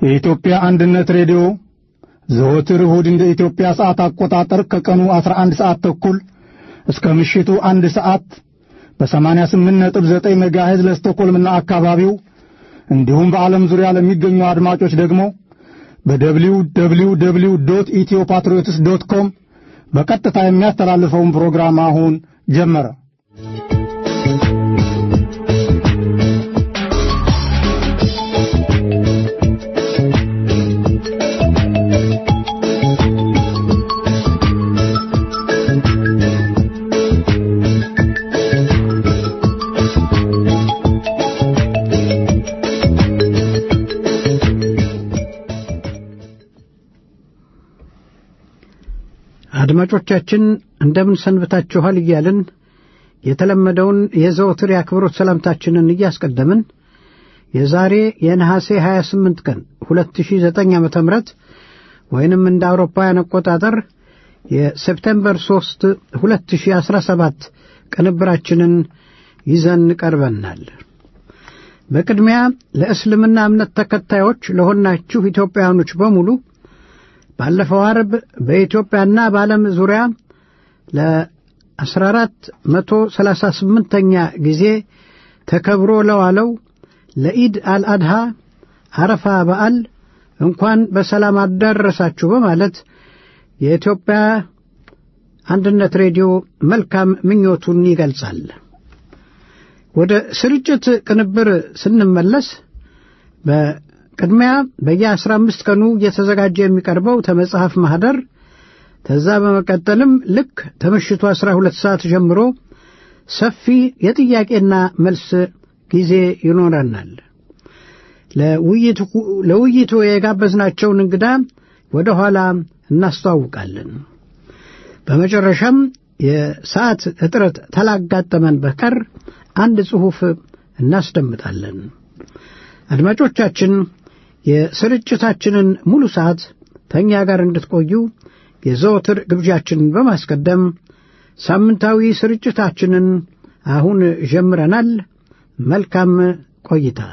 የኢትዮጵያ አንድነት ሬዲዮ ዘወትር እሁድ እንደ ኢትዮጵያ ሰዓት አቆጣጠር ከቀኑ 11 ሰዓት ተኩል እስከ ምሽቱ አንድ ሰዓት በ88.9 ሜጋሄዝ ለስቶኮልምና አካባቢው እንዲሁም በዓለም ዙሪያ ለሚገኙ አድማጮች ደግሞ በደብሊው ደብሊው ደብሊው ዶት ኢትዮ ፓትሪዮትስ ዶት ኮም በቀጥታ የሚያስተላልፈውን ፕሮግራም አሁን ጀመረ። አድማጮቻችን እንደምን ሰንብታችኋል እያልን የተለመደውን የዘወትር የአክብሮት ሰላምታችንን እያስቀደምን የዛሬ የነሐሴ 28 ቀን 2009 ዓ ም ወይንም እንደ አውሮፓውያን አቆጣጠር የሴፕቴምበር 3 2017 ቅንብራችንን ይዘን ቀርበናል። በቅድሚያ ለእስልምና እምነት ተከታዮች ለሆናችሁ ኢትዮጵያውያኖች በሙሉ ባለፈው አርብ በኢትዮጵያና በዓለም ዙሪያ ለ14 መቶ 38ኛ ጊዜ ተከብሮ ለዋለው ለኢድ አልአድሃ አረፋ በዓል እንኳን በሰላም አዳረሳችሁ በማለት የኢትዮጵያ አንድነት ሬዲዮ መልካም ምኞቱን ይገልጻል። ወደ ስርጭት ቅንብር ስንመለስ ቅድሚያ በየአስራ አምስት ቀኑ እየተዘጋጀ የሚቀርበው ተመጽሐፍ ማኅደር ከዛ በመቀጠልም ልክ ከምሽቱ አስራ ሁለት ሰዓት ጀምሮ ሰፊ የጥያቄና መልስ ጊዜ ይኖረናል። ለውይይቱ የጋበዝናቸውን እንግዳ ወደ ኋላ እናስተዋውቃለን። በመጨረሻም የሰዓት እጥረት ታላጋጠመን በቀር አንድ ጽሑፍ እናስደምጣለን። አድማጮቻችን የስርጭታችንን ሙሉ ሰዓት ከእኛ ጋር እንድትቆዩ የዘወትር ግብዣችንን በማስቀደም ሳምንታዊ ስርጭታችንን አሁን ጀምረናል። መልካም ቆይታ።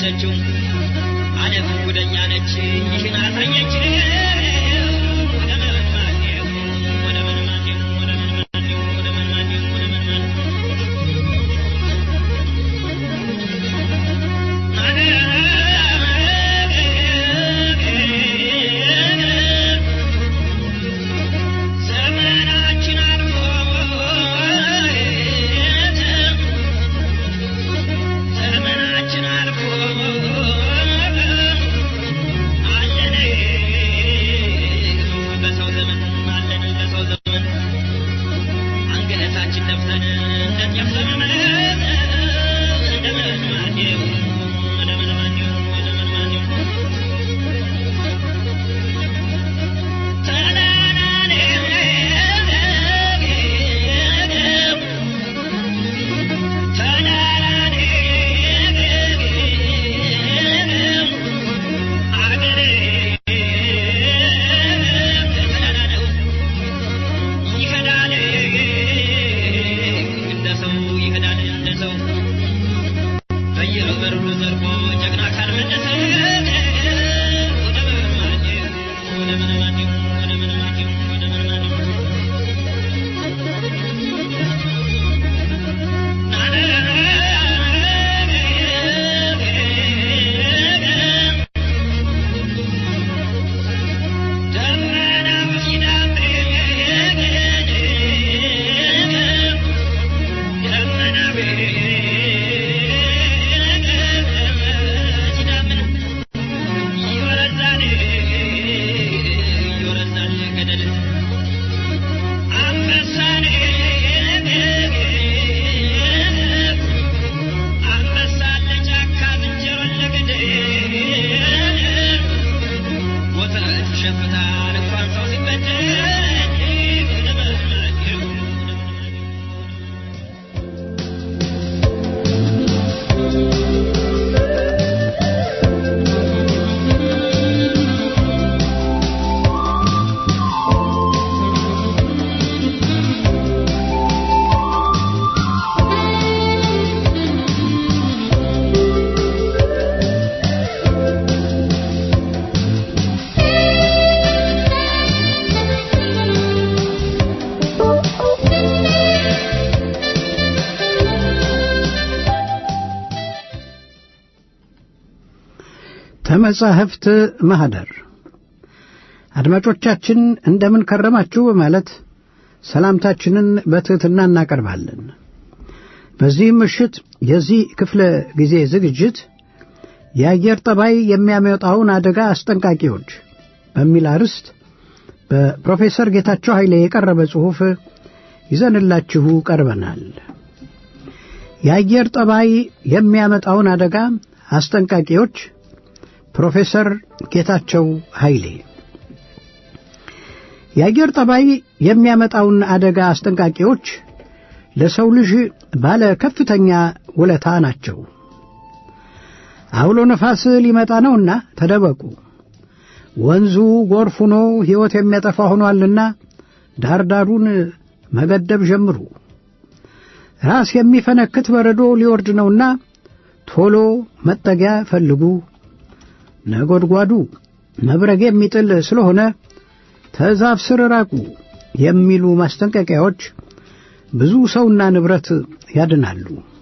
ያለችው ዓለም ጉደኛ ነች ይህን አሳየችው ወደ መናኔው ወደ መናኔው ወደ መናኔው ወደ መናኔው ወደ መናኔው ዘመናችን አልፎ ዘመናችን አልፎ አለን በሰው ዘመን አለን በሰው ዘመን አንገታችን ለብሰን እንደጤፍ ዘመን እንደምን ማንዴው እንደምን ማንዴው እንደምን ማንዴው በየበሩ ዘርፎ ጀግና ካልመለሰ ወደ መናኘው ወደ መናኘው ወደ መናኘው ወደ መናኘው ደመናው ሲዳምር ደመናው ሲዳምር ይወረዛል ይወረዛል ገደል አንበሳን አንበሳ ለጫካ ዝንጀሮን ለገደል ወተት ይሸፍታል እንኳን ሰው ሲበደል ወደ መናኘው ወደ መናኘው ተመጻሕፍት ማኅደር አድማጮቻችን እንደምን ከረማችሁ በማለት ሰላምታችንን በትሕትና እናቀርባለን። በዚህም ምሽት የዚህ ክፍለ ጊዜ ዝግጅት የአየር ጠባይ የሚያመጣውን አደጋ አስጠንቃቂዎች በሚል አርዕስት በፕሮፌሰር ጌታቸው ኃይሌ የቀረበ ጽሑፍ ይዘንላችሁ ቀርበናል። የአየር ጠባይ የሚያመጣውን አደጋ አስጠንቃቂዎች ፕሮፌሰር ጌታቸው ኃይሌ የአየር ጠባይ የሚያመጣውን አደጋ አስጠንቃቂዎች ለሰው ልጅ ባለ ከፍተኛ ውለታ ናቸው። አውሎ ነፋስ ሊመጣ ነውና ተደበቁ፣ ወንዙ ጎርፍ ሆኖ ሕይወት የሚያጠፋ ሆኗልና ዳርዳሩን መገደብ ጀምሩ፣ ራስ የሚፈነክት በረዶ ሊወርድ ነውና ቶሎ መጠጊያ ፈልጉ፣ ነጎድጓዱ መብረግ የሚጥል ስለሆነ ተዛፍ ስር ራቁ የሚሉ ማስጠንቀቂያዎች ብዙ ሰውና ንብረት ያድናሉ።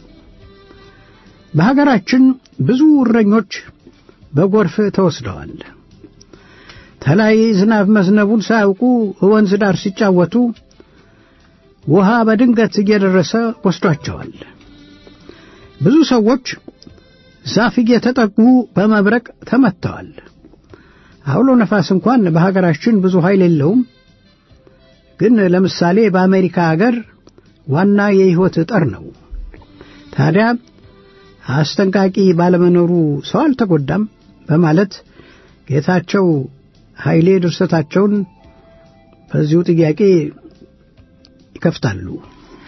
በሀገራችን ብዙ እረኞች በጎርፍ ተወስደዋል። ተላይ ዝናብ መዝነቡን ሳያውቁ ወንዝ ዳር ሲጫወቱ ውሃ በድንገት እየደረሰ ወስዷቸዋል። ብዙ ሰዎች ዛፍ እየተጠጉ በመብረቅ ተመትተዋል። አውሎ ነፋስ እንኳን በሀገራችን ብዙ ኃይል የለውም። ግን ለምሳሌ በአሜሪካ አገር ዋና የሕይወት ጠር ነው። ታዲያ አስጠንቃቂ ባለመኖሩ ሰው አልተጎዳም በማለት ጌታቸው ኃይሌ ድርሰታቸውን በዚሁ ጥያቄ ይከፍታሉ።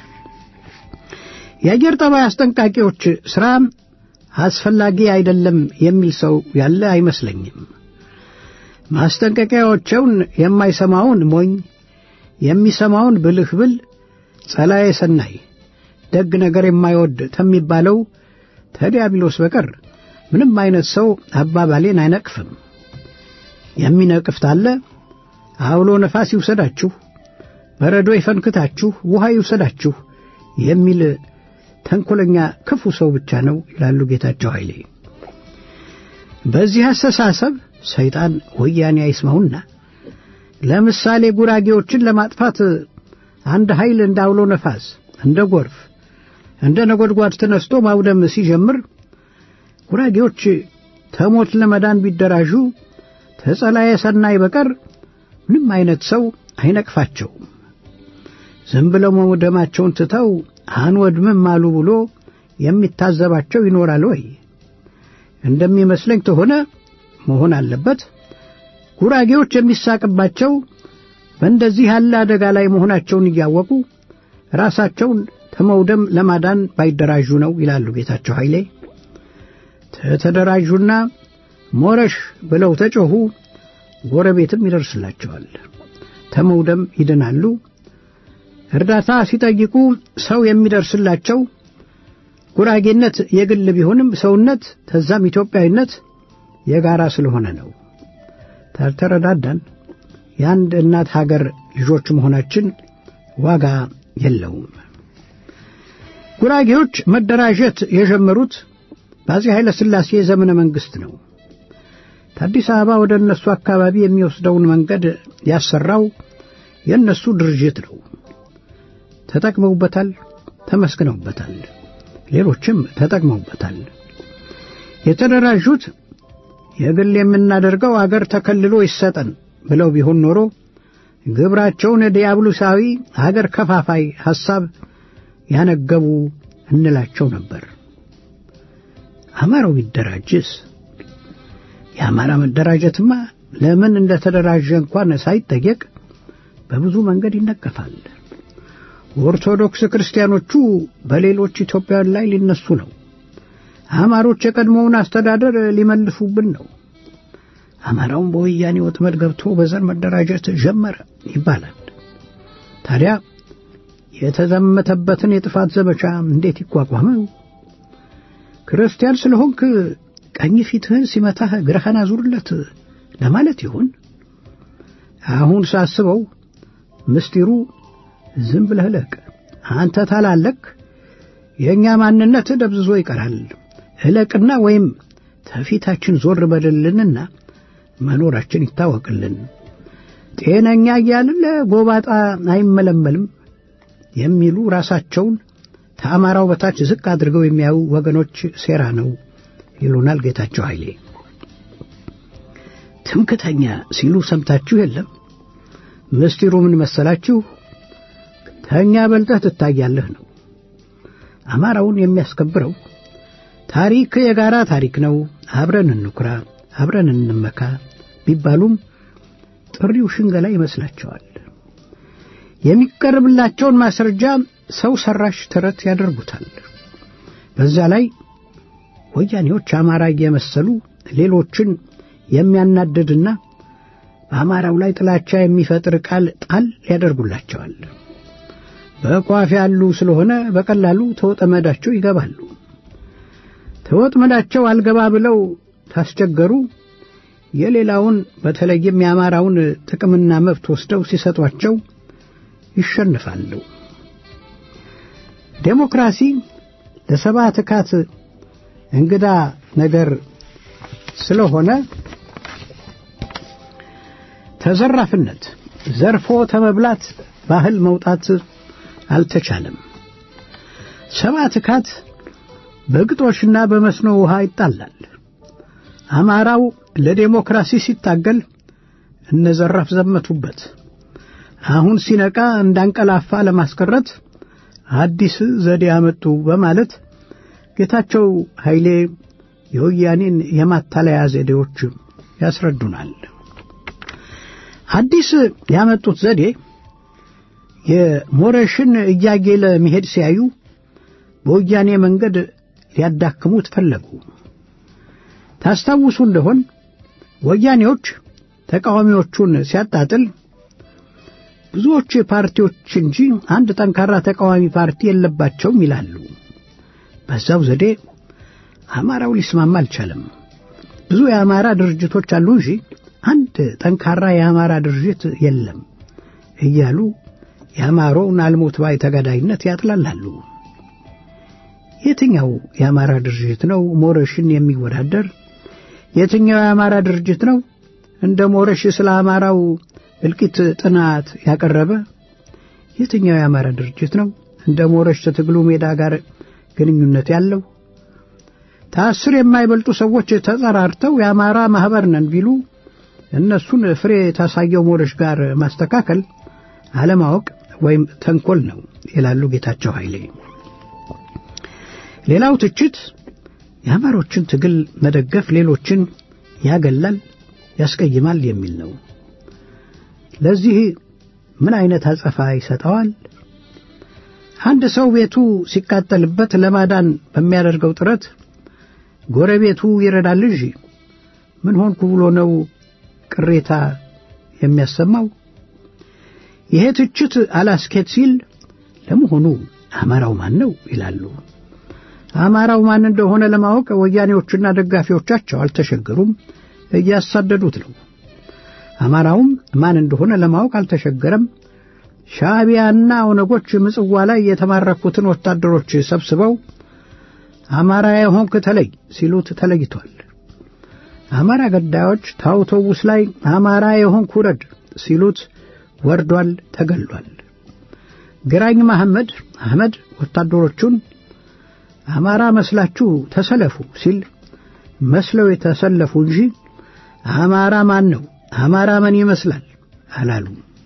የአየር ጠባይ አስጠንቃቂዎች ሥራ አስፈላጊ አይደለም የሚል ሰው ያለ አይመስለኝም። ማስጠንቀቂያዎቸውን የማይሰማውን ሞኝ፣ የሚሰማውን ብልህ ብል፣ ጸላዬ ሰናይ፣ ደግ ነገር የማይወድ ከሚባለው ተዲያብሎስ በቀር ምንም አይነት ሰው አባባሌን አይነቅፍም። የሚነቅፍ ታለ አውሎ ነፋስ ይውሰዳችሁ፣ በረዶ ይፈንክታችሁ፣ ውሃ ይውሰዳችሁ የሚል ተንኮለኛ ክፉ ሰው ብቻ ነው ይላሉ ጌታቸው ኃይሌ። በዚህ አስተሳሰብ ሰይጣን ወያኔ አይስማውና ለምሳሌ ጉራጌዎችን ለማጥፋት አንድ ኃይል እንደ አውሎ ነፋስ፣ እንደ ጎርፍ፣ እንደ ነጎድጓድ ተነስቶ ማውደም ሲጀምር ጉራጌዎች ተሞት ለመዳን ቢደራጁ ተጸላየ ሰናይ በቀር ምንም አይነት ሰው አይነቅፋቸውም። ዝም ብለው መውደማቸውን ትተው አንወድምም አሉ ብሎ የሚታዘባቸው ይኖራል ወይ? እንደሚመስለኝ ተሆነ መሆን አለበት። ጉራጌዎች የሚሳቅባቸው በእንደዚህ ያለ አደጋ ላይ መሆናቸውን እያወቁ ራሳቸውን ከመውደም ለማዳን ባይደራጁ ነው ይላሉ ጌታቸው ኃይሌ። ተደራጁና ሞረሽ ብለው ተጮኹ፣ ጎረቤትም ይደርስላቸዋል፣ ተመውደም ይድናሉ። እርዳታ ሲጠይቁ ሰው የሚደርስላቸው ጉራጌነት የግል ቢሆንም ሰውነት ተዛም ኢትዮጵያዊነት የጋራ ስለሆነ ነው። ታልተረዳዳን የአንድ እናት ሀገር ልጆች መሆናችን ዋጋ የለውም። ጉራጌዎች መደራጀት የጀመሩት በአፄ ኃይለ ሥላሴ ዘመነ መንግሥት ነው። ከአዲስ አበባ ወደ እነሱ አካባቢ የሚወስደውን መንገድ ያሰራው የእነሱ ድርጅት ነው። ተጠቅመውበታል፣ ተመስግነውበታል። ሌሎችም ተጠቅመውበታል። የተደራጁት የግል የምናደርገው አገር ተከልሎ ይሰጠን ብለው ቢሆን ኖሮ ግብራቸውን ዲያብሎሳዊ አገር ከፋፋይ ሐሳብ ያነገቡ እንላቸው ነበር። አማራው ቢደራጅስ? የአማራ መደራጀትማ ለምን እንደተደራጀ እንኳን ሳይጠየቅ በብዙ መንገድ ይነቀፋል። ኦርቶዶክስ ክርስቲያኖቹ በሌሎች ኢትዮጵያውያን ላይ ሊነሱ ነው። አማሮች የቀድሞውን አስተዳደር ሊመልሱብን ነው። አማራውን በወያኔ ወጥመድ ገብቶ በዘር መደራጀት ጀመረ ይባላል። ታዲያ የተዘመተበትን የጥፋት ዘመቻ እንዴት ይቋቋመው? ክርስቲያን ስለሆንክ ቀኝ ፊትህን ሲመታህ ግራህን አዙርለት ለማለት ይሆን? አሁን ሳስበው ምስጢሩ ዝም ብለህ ለቅ። አንተ ታላለክ፣ የእኛ ማንነት ደብዝዞ ይቀራል። እለቅና ወይም ተፊታችን ዞር በልልንና መኖራችን ይታወቅልን። ጤነኛ እያልን ለጎባጣ አይመለመልም የሚሉ ራሳቸውን ከአማራው በታች ዝቅ አድርገው የሚያዩ ወገኖች ሴራ ነው ይሉናል ጌታቸው ኃይሌ። ትምክተኛ ሲሉ ሰምታችሁ የለም? ምስጢሩ ምን መሰላችሁ? ከእኛ በልጠህ ትታያለህ ነው። አማራውን የሚያስከብረው ታሪክ የጋራ ታሪክ ነው፣ አብረን እንኩራ፣ አብረን እንመካ ቢባሉም ጥሪው ሽንገላ ይመስላቸዋል። የሚቀርብላቸውን ማስረጃ ሰው ሰራሽ ተረት ያደርጉታል። በዛ ላይ ወያኔዎች አማራ እየመሰሉ ሌሎችን የሚያናድድና በአማራው ላይ ጥላቻ የሚፈጥር ቃል ጣል ያደርጉላቸዋል። በቋፍ ያሉ ስለሆነ በቀላሉ ተወጠመዳቸው ይገባሉ። ተወጥመዳቸው አልገባ ብለው ታስቸገሩ የሌላውን በተለይም የአማራውን ጥቅምና መብት ወስደው ሲሰጧቸው ይሸንፋሉ። ዴሞክራሲ ለሰባ ትካት እንግዳ ነገር ስለሆነ ተዘራፍነት ዘርፎ ተመብላት ባህል መውጣት አልተቻለም። ሰባ ትካት በግጦሽና በመስኖ ውሃ ይጣላል። አማራው ለዴሞክራሲ ሲታገል እነዘራፍ ዘመቱበት። አሁን ሲነቃ እንዳንቀላፋ ለማስቀረት አዲስ ዘዴ አመጡ በማለት ጌታቸው ኃይሌ የወያኔን የማታለያ ዘዴዎች ያስረዱናል። አዲስ ያመጡት ዘዴ የሞረሽን እያጌለ መሄድ ሲያዩ በወያኔ መንገድ ሊያዳክሙት ፈለጉ። ታስታውሱ እንደሆን ወያኔዎች ተቃዋሚዎቹን ሲያጣጥል ብዙዎች ፓርቲዎች እንጂ አንድ ጠንካራ ተቃዋሚ ፓርቲ የለባቸውም ይላሉ። በዛው ዘዴ አማራው ሊስማማ አልቻለም። ብዙ የአማራ ድርጅቶች አሉ እንጂ አንድ ጠንካራ የአማራ ድርጅት የለም እያሉ የአማራውን አልሞት ባይ ተጋዳይነት ያጥላላሉ። የትኛው የአማራ ድርጅት ነው ሞረሽን የሚወዳደር? የትኛው የአማራ ድርጅት ነው እንደ ሞረሽ ስለ አማራው እልቂት ጥናት ያቀረበ? የትኛው የአማራ ድርጅት ነው እንደ ሞረሽ ከትግሉ ሜዳ ጋር ግንኙነት ያለው? ከአስር የማይበልጡ ሰዎች ተጠራርተው የአማራ ማህበር ነን ቢሉ እነሱን ፍሬ ታሳየው ሞረሽ ጋር ማስተካከል አለማወቅ ወይም ተንኮል ነው ይላሉ ጌታቸው ኃይሌ። ሌላው ትችት የአማሮችን ትግል መደገፍ ሌሎችን ያገላል፣ ያስቀይማል የሚል ነው። ለዚህ ምን አይነት አጸፋ ይሰጠዋል? አንድ ሰው ቤቱ ሲቃጠልበት ለማዳን በሚያደርገው ጥረት ጎረቤቱ ይረዳል እንጂ ምን ሆንኩ ብሎ ነው ቅሬታ የሚያሰማው? ይሄ ትችት አላስኬት ሲል ለመሆኑ አማራው ማን ነው ይላሉ። አማራው ማን እንደሆነ ለማወቅ ወያኔዎችና ደጋፊዎቻቸው አልተሸገሩም፣ እያሳደዱት ነው። አማራውም ማን እንደሆነ ለማወቅ አልተሸገረም። ሻዕቢያና ኦነጎች ምጽዋ ላይ የተማረኩትን ወታደሮች ሰብስበው አማራ የሆንክ ተለይ ሲሉት ተለይቷል። አማራ ገዳዮች ታውቶቡስ ላይ አማራ የሆንክ ውረድ ሲሉት ወርዷል፣ ተገሏል። ግራኝ መሐመድ አህመድ ወታደሮቹን አማራ መስላችሁ ተሰለፉ ሲል መስለው የተሰለፉ እንጂ አማራ ማን ነው፣ አማራ ምን ይመስላል አላሉ።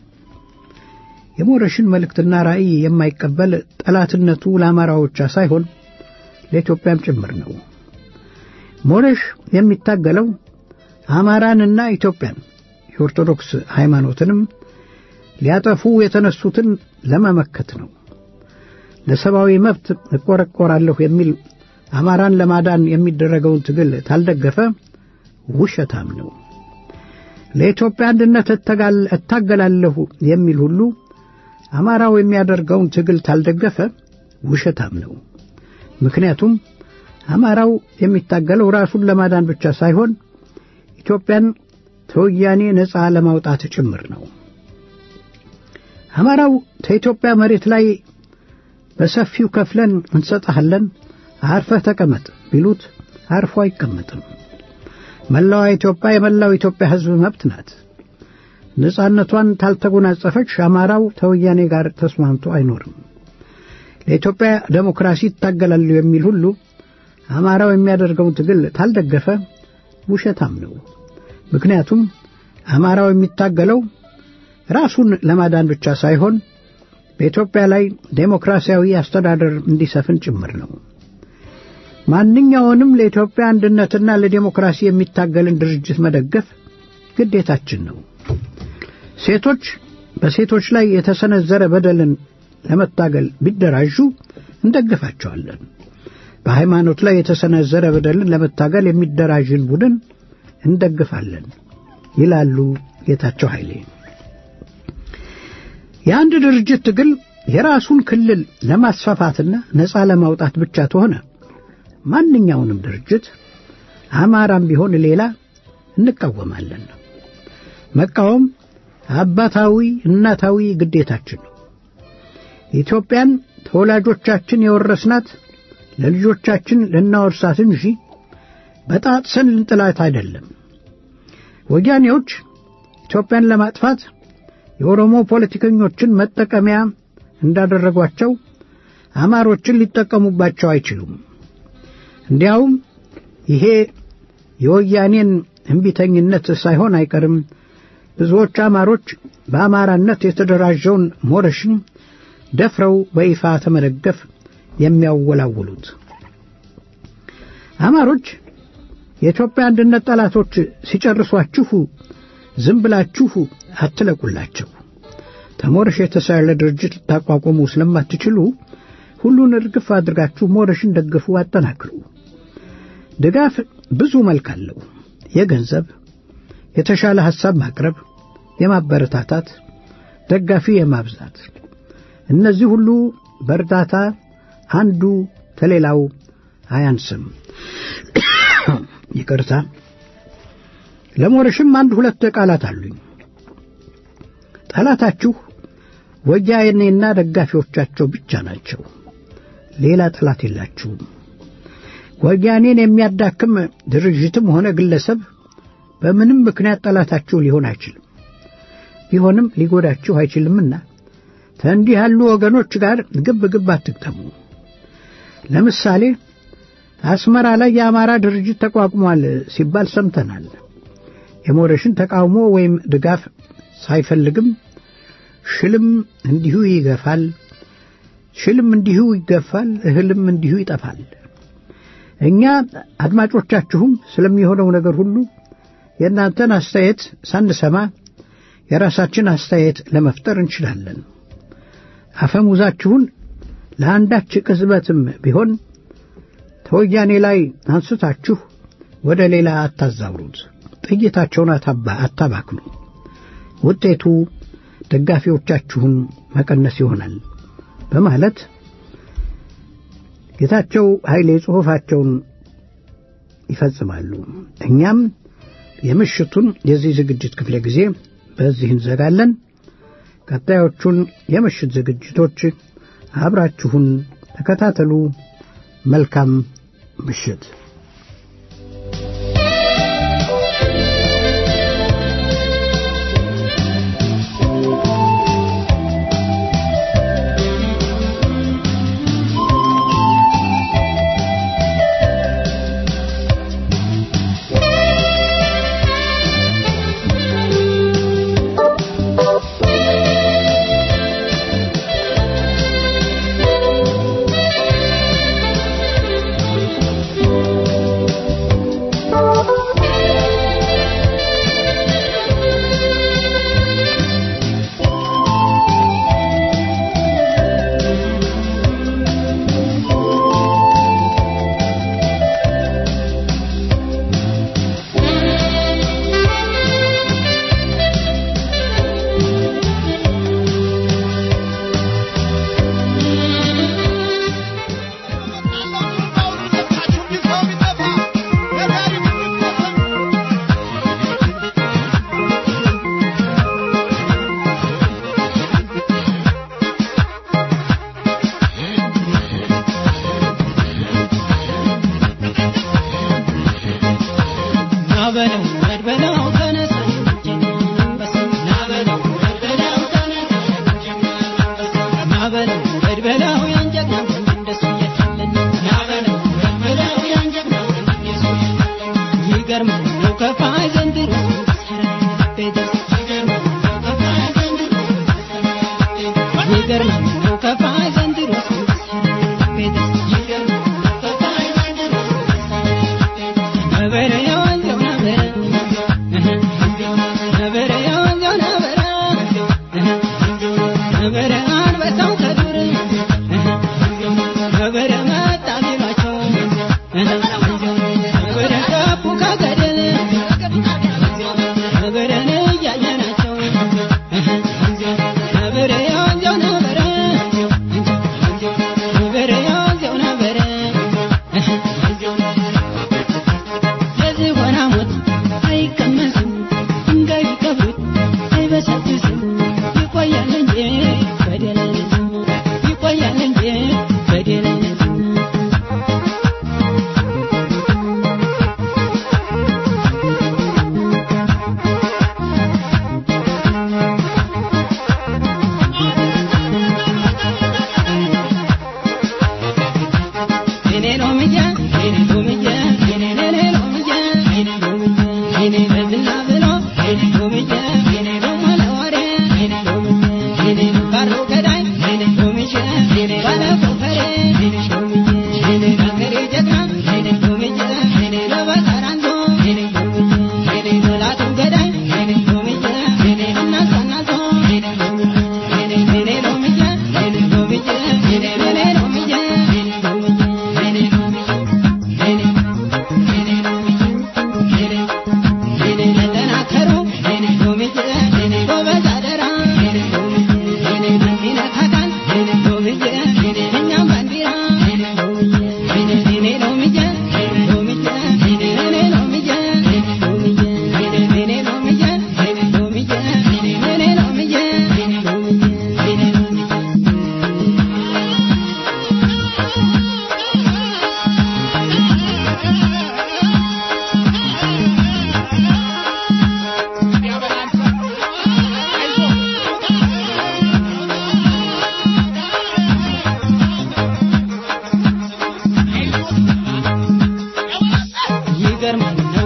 የሞረሽን መልእክትና ራእይ የማይቀበል ጠላትነቱ ለአማራው ብቻ ሳይሆን ለኢትዮጵያም ጭምር ነው። ሞረሽ የሚታገለው አማራንና ኢትዮጵያን የኦርቶዶክስ ሃይማኖትንም ሊያጠፉ የተነሱትን ለመመከት ነው። ለሰብአዊ መብት እቆረቆራለሁ የሚል አማራን ለማዳን የሚደረገውን ትግል ታልደገፈ ውሸታም ነው። ለኢትዮጵያ አንድነት እታገላለሁ የሚል ሁሉ አማራው የሚያደርገውን ትግል ታልደገፈ ውሸታም ነው። ምክንያቱም አማራው የሚታገለው ራሱን ለማዳን ብቻ ሳይሆን ኢትዮጵያን ከወያኔ ነፃ ለማውጣት ጭምር ነው። አማራው ከኢትዮጵያ መሬት ላይ በሰፊው ከፍለን እንሰጥሃለን፣ አርፈህ ተቀመጥ ቢሉት አርፎ አይቀመጥም። መላዋ ኢትዮጵያ የመላው ኢትዮጵያ ሕዝብ መብት ናት። ነፃነቷን ታልተጎናጸፈች አማራው ከወያኔ ጋር ተስማምቶ አይኖርም። ለኢትዮጵያ ዴሞክራሲ ይታገላሉ የሚል ሁሉ አማራው የሚያደርገውን ትግል ታልደገፈ ውሸታም ነው። ምክንያቱም አማራው የሚታገለው ራሱን ለማዳን ብቻ ሳይሆን በኢትዮጵያ ላይ ዴሞክራሲያዊ አስተዳደር እንዲሰፍን ጭምር ነው። ማንኛውንም ለኢትዮጵያ አንድነትና ለዴሞክራሲ የሚታገልን ድርጅት መደገፍ ግዴታችን ነው። ሴቶች በሴቶች ላይ የተሰነዘረ በደልን ለመታገል ቢደራጁ እንደግፋቸዋለን። በሃይማኖት ላይ የተሰነዘረ በደልን ለመታገል የሚደራጅን ቡድን እንደግፋለን ይላሉ ጌታቸው ኃይሌ። የአንድ ድርጅት ትግል የራሱን ክልል ለማስፋፋትና ነፃ ለማውጣት ብቻ ተሆነ ማንኛውንም ድርጅት አማራም ቢሆን ሌላ እንቃወማለን። መቃወም አባታዊ እናታዊ ግዴታችን ነው። ኢትዮጵያን ተወላጆቻችን የወረስናት ለልጆቻችን ልናወርሳት እንጂ በጣጥሰን ልንጥላት አይደለም። ወያኔዎች ኢትዮጵያን ለማጥፋት የኦሮሞ ፖለቲከኞችን መጠቀሚያ እንዳደረጓቸው አማሮችን ሊጠቀሙባቸው አይችሉም። እንዲያውም ይሄ የወያኔን እምቢተኝነት ሳይሆን አይቀርም ብዙዎች አማሮች በአማራነት የተደራጀውን ሞረሽን ደፍረው በይፋ ተመደገፍ የሚያወላውሉት። አማሮች የኢትዮጵያ አንድነት ጠላቶች ሲጨርሷችሁ ዝም ብላችሁ አትለቁላቸው። ተሞረሽ የተሳለ ድርጅት ልታቋቁሙ ስለማትችሉ ሁሉን እርግፍ አድርጋችሁ ሞረሽን ደግፉ፣ አጠናክሩ። ድጋፍ ብዙ መልክ አለው። የገንዘብ፣ የተሻለ ሐሳብ ማቅረብ፣ የማበረታታት፣ ደጋፊ የማብዛት እነዚህ ሁሉ በእርዳታ አንዱ ከሌላው አያንስም። ይቅርታ። ለሞረሽም አንድ ሁለት ቃላት አሉኝ። ጠላታችሁ ወያኔና ደጋፊዎቻቸው ብቻ ናቸው። ሌላ ጠላት የላችሁም። ወያኔን የሚያዳክም ድርጅትም ሆነ ግለሰብ በምንም ምክንያት ጠላታችሁ ሊሆን አይችልም። ቢሆንም ሊጎዳችሁ አይችልምና ከእንዲህ ያሉ ወገኖች ጋር ግብ ግብ አትግጠሙ። ለምሳሌ አስመራ ላይ የአማራ ድርጅት ተቋቁሟል ሲባል ሰምተናል። የሞረሽን ተቃውሞ ወይም ድጋፍ ሳይፈልግም ሽልም እንዲሁ ይገፋል፣ ሽልም እንዲሁ ይገፋል፣ እህልም እንዲሁ ይጠፋል። እኛ አድማጮቻችሁም ስለሚሆነው ነገር ሁሉ የእናንተን አስተያየት ሳንሰማ የራሳችን አስተያየት ለመፍጠር እንችላለን። አፈሙዛችሁን ለአንዳች ቅጽበትም ቢሆን ተወያኔ ላይ አንስታችሁ ወደ ሌላ አታዛውሩት። ጥይታቸውን አታባክኑ። ውጤቱ ደጋፊዎቻችሁን መቀነስ ይሆናል በማለት ጌታቸው ኃይሌ ጽሑፋቸውን ይፈጽማሉ። እኛም የምሽቱን የዚህ ዝግጅት ክፍለ ጊዜ በዚህ እንዘጋለን። ቀጣዮቹን የምሽት ዝግጅቶች አብራችሁን ተከታተሉ። መልካም ምሽት። Yes, it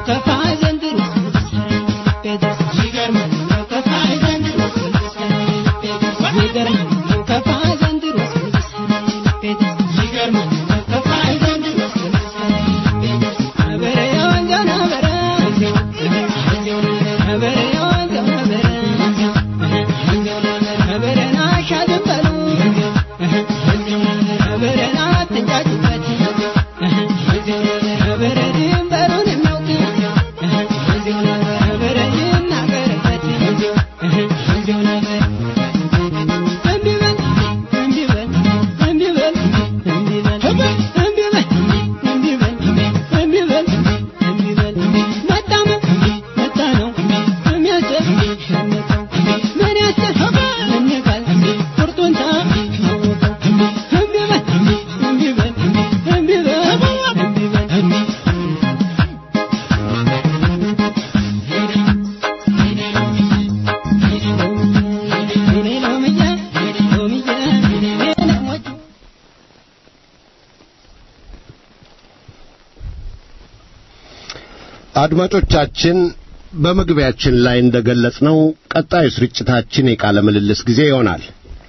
አድማጮቻችን በመግቢያችን ላይ እንደገለጽነው ቀጣዩ ስርጭታችን የቃለ ምልልስ ጊዜ ይሆናል።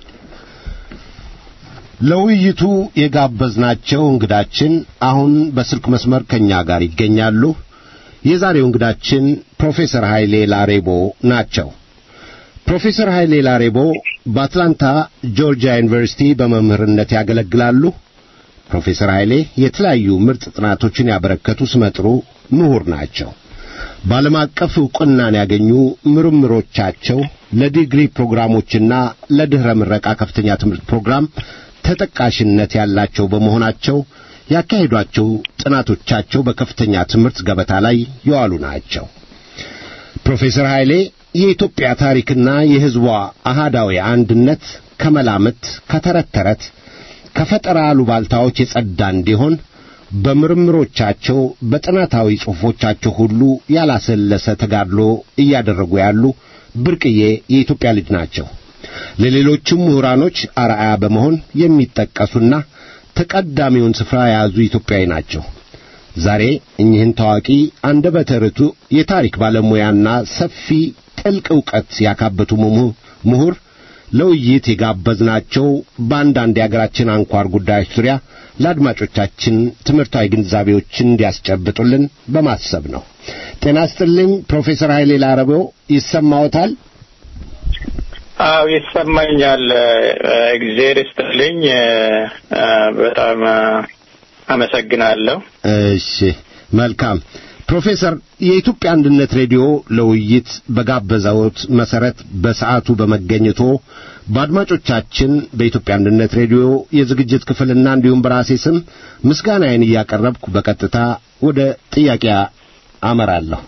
ለውይይቱ የጋበዝናቸው እንግዳችን አሁን በስልክ መስመር ከኛ ጋር ይገኛሉ። የዛሬው እንግዳችን ፕሮፌሰር ኃይሌ ላሬቦ ናቸው። ፕሮፌሰር ኃይሌ ላሬቦ በአትላንታ ጆርጂያ ዩኒቨርሲቲ በመምህርነት ያገለግላሉ። ፕሮፌሰር ኃይሌ የተለያዩ ምርጥ ጥናቶችን ያበረከቱ ስመጥሩ ምሁር ናቸው። በዓለም አቀፍ ዕውቅናን ያገኙ ምርምሮቻቸው ለዲግሪ ፕሮግራሞችና ለድኅረ ምረቃ ከፍተኛ ትምህርት ፕሮግራም ተጠቃሽነት ያላቸው በመሆናቸው ያካሄዷቸው ጥናቶቻቸው በከፍተኛ ትምህርት ገበታ ላይ የዋሉ ናቸው። ፕሮፌሰር ኃይሌ የኢትዮጵያ ታሪክና የሕዝቧ አሃዳዊ አንድነት ከመላምት፣ ከተረት ተረት፣ ከፈጠራ አሉባልታዎች የጸዳ እንዲሆን በምርምሮቻቸው በጥናታዊ ጽሑፎቻቸው ሁሉ ያላሰለሰ ተጋድሎ እያደረጉ ያሉ ብርቅዬ የኢትዮጵያ ልጅ ናቸው። ለሌሎችም ምሁራኖች አርአያ በመሆን የሚጠቀሱና ተቀዳሚውን ስፍራ የያዙ ኢትዮጵያዊ ናቸው። ዛሬ እኚህን ታዋቂ አንደበተ ርቱዕ የታሪክ ባለሙያና ሰፊ ጥልቅ ዕውቀት ያካበቱ ምሁር ለውይይት የጋበዝናቸው በአንዳንድ የአገራችን አንኳር ጉዳዮች ዙሪያ ለአድማጮቻችን ትምህርታዊ ግንዛቤዎችን እንዲያስጨብጡልን በማሰብ ነው። ጤና ስጥልኝ ፕሮፌሰር ኃይሌ ላረበው ይሰማዎታል? አዎ ይሰማኛል። እግዜር ይስጥልኝ። በጣም አመሰግናለሁ። እሺ መልካም ፕሮፌሰር የኢትዮጵያ አንድነት ሬዲዮ ለውይይት በጋበዘዎት መሰረት በሰዓቱ በመገኘቶ በአድማጮቻችን በኢትዮጵያ አንድነት ሬዲዮ የዝግጅት ክፍልና እንዲሁም በራሴ ስም ምስጋናዬን እያቀረብኩ በቀጥታ ወደ ጥያቄ አመራለሁ።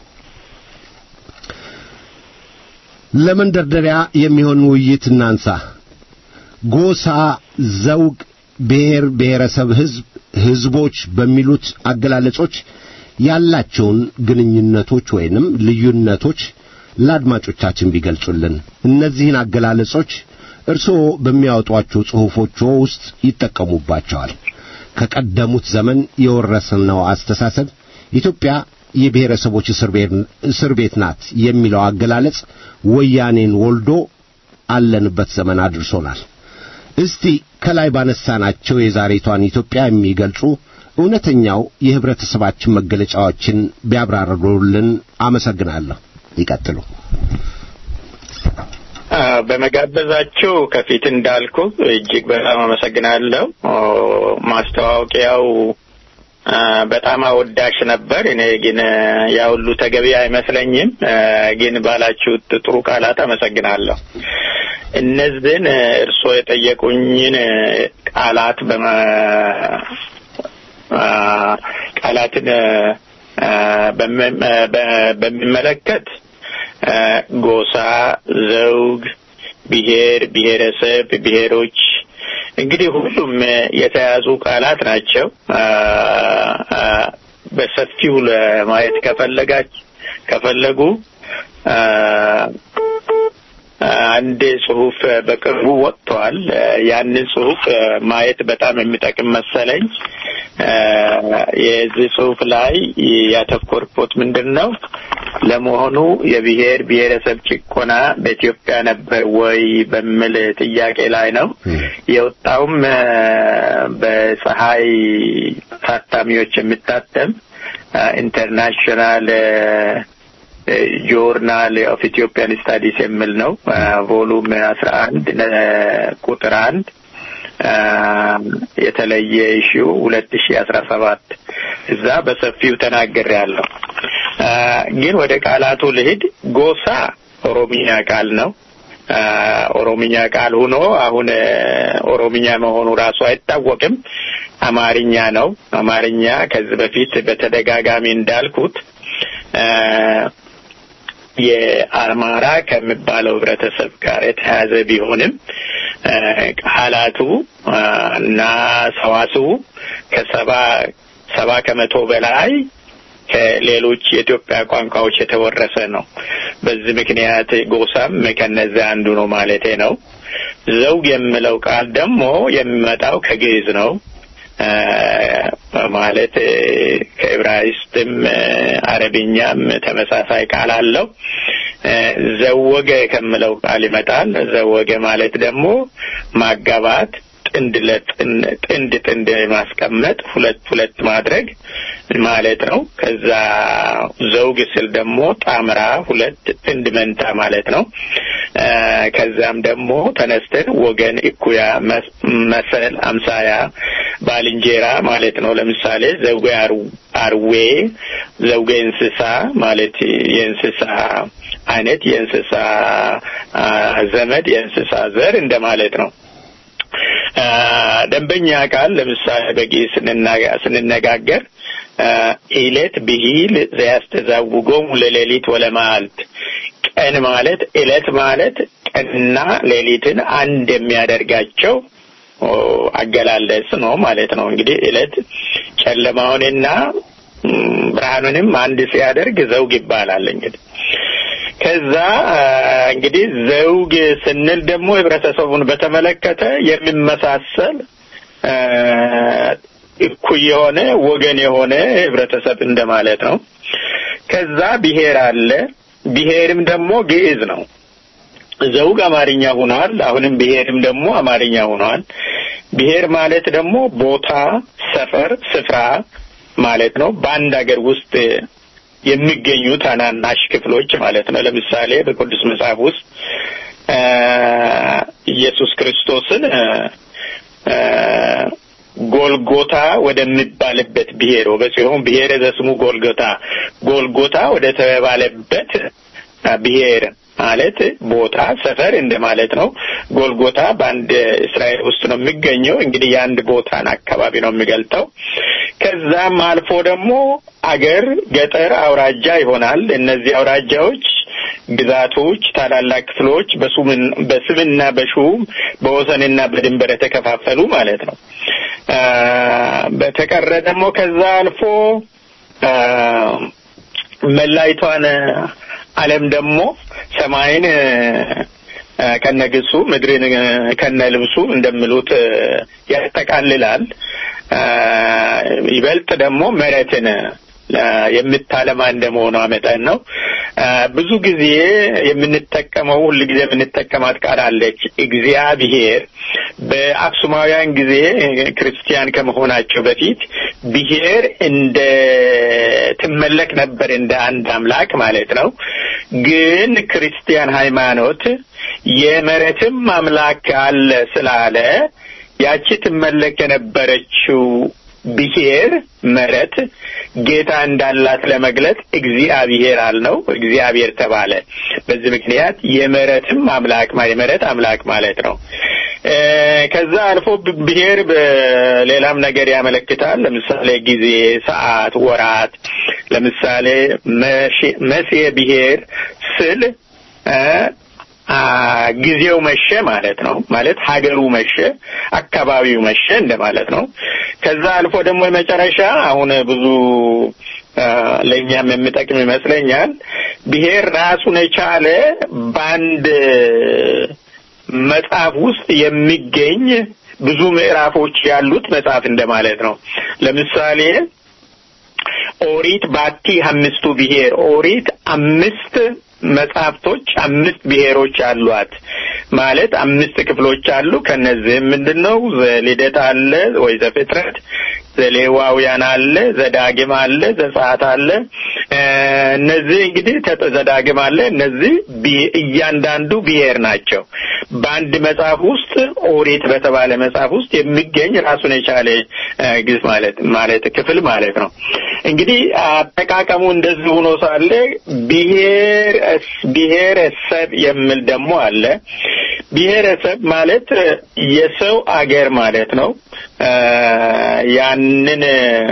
ለመንደርደሪያ የሚሆን ውይይት እናንሳ። ጎሳ፣ ዘውግ፣ ብሔር፣ ብሔረሰብ፣ ሕዝብ፣ ሕዝቦች በሚሉት አገላለጾች ያላቸውን ግንኙነቶች ወይንም ልዩነቶች ለአድማጮቻችን ቢገልጹልን። እነዚህን አገላለጾች እርስዎ በሚያወጧቸው ጽሑፎች ውስጥ ይጠቀሙባቸዋል። ከቀደሙት ዘመን የወረስነው አስተሳሰብ ኢትዮጵያ የብሔረሰቦች እስር ቤት ናት የሚለው አገላለጽ ወያኔን ወልዶ አለንበት ዘመን አድርሶናል። እስቲ ከላይ ባነሳናቸው የዛሬቷን ኢትዮጵያ የሚገልጹ እውነተኛው የህብረተሰባችን መገለጫዎችን ቢያብራሩልን አመሰግናለሁ። ይቀጥሉ። በመጋበዛችሁ ከፊት እንዳልኩ እጅግ በጣም አመሰግናለሁ። ማስተዋወቂያው በጣም አወዳሽ ነበር። እኔ ግን ያ ሁሉ ተገቢ አይመስለኝም። ግን ባላችሁት ጥሩ ቃላት አመሰግናለሁ። እነዚህን እርስዎ የጠየቁኝን ቃላት በመ ቃላትን በሚመለከት ጎሳ፣ ዘውግ፣ ብሔር፣ ብሔረሰብ፣ ብሔሮች እንግዲህ ሁሉም የተያዙ ቃላት ናቸው። በሰፊው ለማየት ከፈለጋች ከፈለጉ አንድ ጽሁፍ በቅርቡ ወጥቷል። ያንን ጽሁፍ ማየት በጣም የሚጠቅም መሰለኝ። የዚህ ጽሁፍ ላይ ያተኮርኩት ምንድን ነው? ለመሆኑ የብሔር ብሔረሰብ ጭቆና በኢትዮጵያ ነበር ወይ በሚል ጥያቄ ላይ ነው። የወጣውም በፀሐይ ታታሚዎች የሚታተም ኢንተርናሽናል ጆርናል ኦፍ ኢትዮጵያን ስታዲስ የሚል ነው። ቮሉም አስራ አንድ ቁጥር አንድ የተለየ ኢሹ ሁለት ሺ አስራ ሰባት እዛ በሰፊው ተናገር ያለው ግን ወደ ቃላቱ ልሂድ። ጎሳ ኦሮሚኛ ቃል ነው። ኦሮሚኛ ቃል ሆኖ አሁን ኦሮሚኛ መሆኑ ራሱ አይታወቅም። አማርኛ ነው። አማርኛ ከዚህ በፊት በተደጋጋሚ እንዳልኩት የአማራ ከሚባለው ህብረተሰብ ጋር የተያያዘ ቢሆንም ቃላቱ እና ሰዋስው ከሰባ ሰባ ከመቶ በላይ ከሌሎች የኢትዮጵያ ቋንቋዎች የተወረሰ ነው። በዚህ ምክንያት ጎሳም ከነዚያ አንዱ ነው ማለቴ ነው። ዘውግ የሚለው ቃል ደግሞ የሚመጣው ከግዕዝ ነው። ማለት ከዕብራይስጥም አረብኛም ተመሳሳይ ቃል አለው። ዘወገ ከምለው ቃል ይመጣል። ዘወገ ማለት ደግሞ ማጋባት፣ ጥንድ ጥንድ ጥንድ ማስቀመጥ፣ ሁለት ሁለት ማድረግ ማለት ነው። ከዛ ዘውግ ስል ደግሞ ጣምራ፣ ሁለት ጥንድ መንታ ማለት ነው። ከዛም ደግሞ ተነስተን ወገን፣ እኩያ፣ መሰል፣ አምሳያ፣ ባልንጀራ ማለት ነው። ለምሳሌ ዘውገ አርዌ፣ ዘውገ እንስሳ ማለት የእንስሳ አይነት የእንስሳ ዘመድ የእንስሳ ዘር እንደማለት ነው። ደንበኛ ቃል ለምሳሌ በግዕዝ ስንነጋገር ኢለት ብሂል ዘያስተዛውጎሙ ለሌሊት ወለመዓልት ቀን ማለት እለት ማለት ቀንና ሌሊትን አንድ የሚያደርጋቸው አገላለጽ ነው ማለት ነው። እንግዲህ እለት ጨለማውንና ብርሃኑንም አንድ ሲያደርግ ዘውግ ይባላል። እንግዲህ ከዛ እንግዲህ ዘውግ ስንል ደግሞ ህብረተሰቡን በተመለከተ የሚመሳሰል እኩይ የሆነ ወገን የሆነ ህብረተሰብ እንደማለት ነው። ከዛ ብሔር አለ። ብሔርም ደግሞ ግዕዝ ነው። ዘውግ አማርኛ ሆኗል። አሁንም ብሔርም ደግሞ አማርኛ ሆኗል። ብሔር ማለት ደግሞ ቦታ፣ ሰፈር፣ ስፍራ ማለት ነው። በአንድ ሀገር ውስጥ የሚገኙ ታናናሽ ክፍሎች ማለት ነው። ለምሳሌ በቅዱስ መጽሐፍ ውስጥ ኢየሱስ ክርስቶስን ጎልጎታ ወደሚባልበት ብሔር ወበጽዮን ብሔረ ዘስሙ ጎልጎታ ጎልጎታ ወደ ተባለበት ብሔር ማለት ቦታ ሰፈር እንደማለት ነው። ጎልጎታ በአንድ እስራኤል ውስጥ ነው የሚገኘው። እንግዲህ የአንድ ቦታን አካባቢ ነው የሚገልጠው። ከዛም አልፎ ደግሞ አገር፣ ገጠር፣ አውራጃ ይሆናል። እነዚህ አውራጃዎች ግዛቶች፣ ታላላቅ ክፍሎች በስምና በሹም በወሰንና በድንበር የተከፋፈሉ ማለት ነው። በተቀረ ደግሞ ከዛ አልፎ መላይቷን ዓለም ደግሞ ሰማይን ከነግሱ ምድርን ከነልብሱ እንደሚሉት ያጠቃልላል። ይበልጥ ደግሞ መሬትን የምታለማ እንደመሆኗ መጠን ነው። ብዙ ጊዜ የምንጠቀመው ሁል ጊዜ የምንጠቀማት ቃል አለች እግዚአብሔር። በአክሱማውያን ጊዜ ክርስቲያን ከመሆናቸው በፊት ብሔር እንደ ትመለክ ነበር እንደ አንድ አምላክ ማለት ነው። ግን ክርስቲያን ሃይማኖት የመሬትም አምላክ አለ ስላለ ያቺ ትመለክ የነበረችው ብሔር መሬት ጌታ እንዳላት ለመግለጽ እግዚአብሔር አልነው፣ እግዚአብሔር ተባለ። በዚህ ምክንያት የመሬትም አምላክ የመሬት አምላክ ማለት ነው። ከዛ አልፎ ብሔር በሌላም ነገር ያመለክታል። ለምሳሌ ጊዜ፣ ሰዓት፣ ወራት። ለምሳሌ መሴ ብሔር ስል ጊዜው መሸ ማለት ነው። ማለት ሀገሩ መሸ፣ አካባቢው መሸ እንደማለት ነው። ከዛ አልፎ ደግሞ የመጨረሻ አሁን ብዙ ለእኛም የሚጠቅም ይመስለኛል። ብሔር ራሱን የቻለ በአንድ መጽሐፍ ውስጥ የሚገኝ ብዙ ምዕራፎች ያሉት መጽሐፍ እንደማለት ነው። ለምሳሌ ኦሪት ባቲ አምስቱ ብሔር ኦሪት አምስት መጽሐፍቶች አምስት ብሔሮች አሏት ማለት አምስት ክፍሎች አሉ። ከነዚህም ምንድን ነው ዘልደት አለ ወይ ዘፍጥረት፣ ዘሌዋውያን አለ፣ ዘዳግም አለ፣ ዘጸአት አለ። እነዚህ እንግዲህ ዘዳግም አለ። እነዚህ እያንዳንዱ ብሔር ናቸው። በአንድ መጽሐፍ ውስጥ ኦሪት በተባለ መጽሐፍ ውስጥ የሚገኝ ራሱን የቻለ ግዝ ማለት ማለት ክፍል ማለት ነው። እንግዲህ አጠቃቀሙ እንደዚህ ሆኖ ሳለ ብሔር ብሔረሰብ የሚል ደግሞ አለ። ብሔረሰብ ማለት የሰው አገር ማለት ነው። ያንን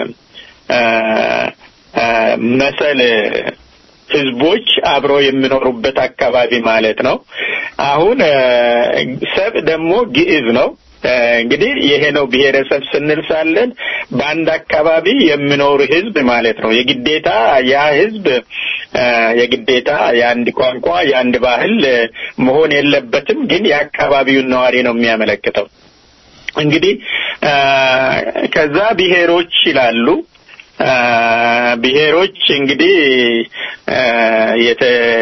መሰል ህዝቦች አብረው የሚኖሩበት አካባቢ ማለት ነው። አሁን ሰብ ደግሞ ግዕዝ ነው። እንግዲህ ይሄ ነው ብሔረሰብ ስንል ሳለን በአንድ አካባቢ የሚኖር ህዝብ ማለት ነው። የግዴታ ያ ህዝብ የግዴታ የአንድ ቋንቋ የአንድ ባህል መሆን የለበትም፣ ግን የአካባቢውን ነዋሪ ነው የሚያመለክተው። እንግዲህ ከዛ ብሔሮች ይላሉ። ብሔሮች እንግዲህ የተ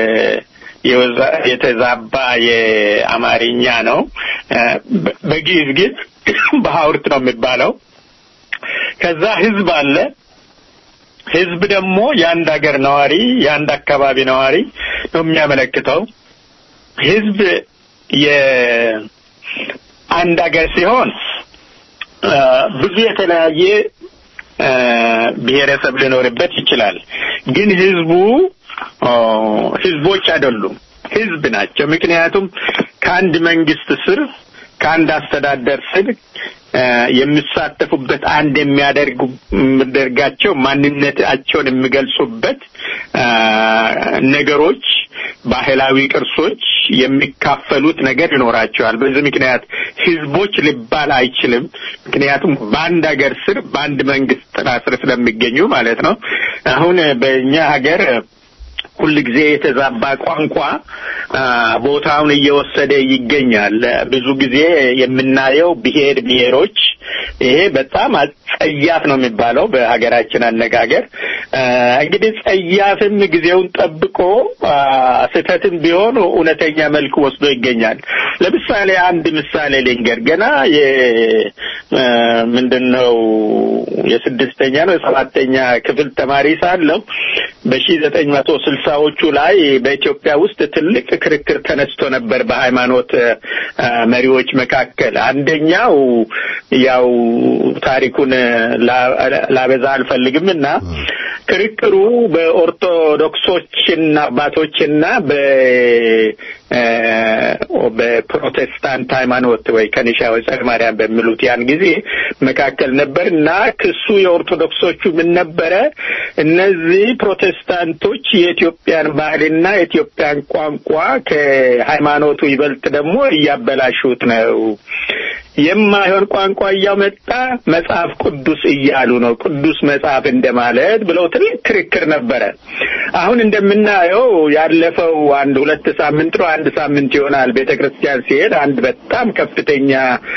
የተዛባ የአማርኛ ነው። በግዕዝ ግን በሐውርት ነው የሚባለው። ከዛ ህዝብ አለ። ህዝብ ደግሞ የአንድ ሀገር ነዋሪ የአንድ አካባቢ ነዋሪ ነው የሚያመለክተው። ህዝብ የአንድ ሀገር ሲሆን ብዙ የተለያየ ብሔረሰብ ሊኖርበት ይችላል። ግን ህዝቡ ህዝቦች አይደሉም፣ ህዝብ ናቸው። ምክንያቱም ከአንድ መንግስት ስር ከአንድ አስተዳደር ስር የሚሳተፉበት አንድ የሚያደርጋቸው ማንነታቸውን የሚገልጹበት ነገሮች፣ ባህላዊ ቅርሶች የሚካፈሉት ነገር ይኖራቸዋል። በዚህ ምክንያት ህዝቦች ሊባል አይችልም። ምክንያቱም በአንድ ሀገር ስር በአንድ መንግስት ጥላ ስር ስለሚገኙ ማለት ነው። አሁን በእኛ ሀገር ሁል ጊዜ የተዛባ ቋንቋ ቦታውን እየወሰደ ይገኛል። ብዙ ጊዜ የምናየው ብሔር ብሔሮች ይሄ በጣም ጸያፍ ነው የሚባለው በሀገራችን አነጋገር። እንግዲህ ጸያፍም ጊዜውን ጠብቆ ስህተትም ቢሆን እውነተኛ መልክ ወስዶ ይገኛል። ለምሳሌ አንድ ምሳሌ ልንገር። ገና ምንድን ነው የስድስተኛ ነው የሰባተኛ ክፍል ተማሪ ሳለሁ በሺ ዘጠኝ መቶ ስልሳዎቹ ላይ በኢትዮጵያ ውስጥ ትልቅ ክርክር ተነስቶ ነበር በሃይማኖት መሪዎች መካከል። አንደኛው ያው ታሪኩን ላበዛ አልፈልግም እና ክርክሩ በኦርቶዶክሶችና አባቶችና በ በፕሮቴስታንት ሃይማኖት ወይ ከኒሻ ወይ ጸረ ማርያም በሚሉት ያን ጊዜ መካከል ነበር እና ክሱ የኦርቶዶክሶቹ ምን ነበረ? እነዚህ ፕሮቴስታንቶች የኢትዮጵያን ባህልና የኢትዮጵያን ቋንቋ ከሃይማኖቱ ይበልጥ ደግሞ እያበላሹት ነው። የማይሆን ቋንቋ እያመጣ መጽሐፍ ቅዱስ እያሉ ነው። ቅዱስ መጽሐፍ እንደማለት ብለው ትልቅ ክርክር ነበረ። አሁን እንደምናየው ያለፈው አንድ ሁለት ሳምንት ነው አንድ ሳምንት ይሆናል ቤተ ክርስቲያን ሲሄድ አንድ በጣም ከፍተኛ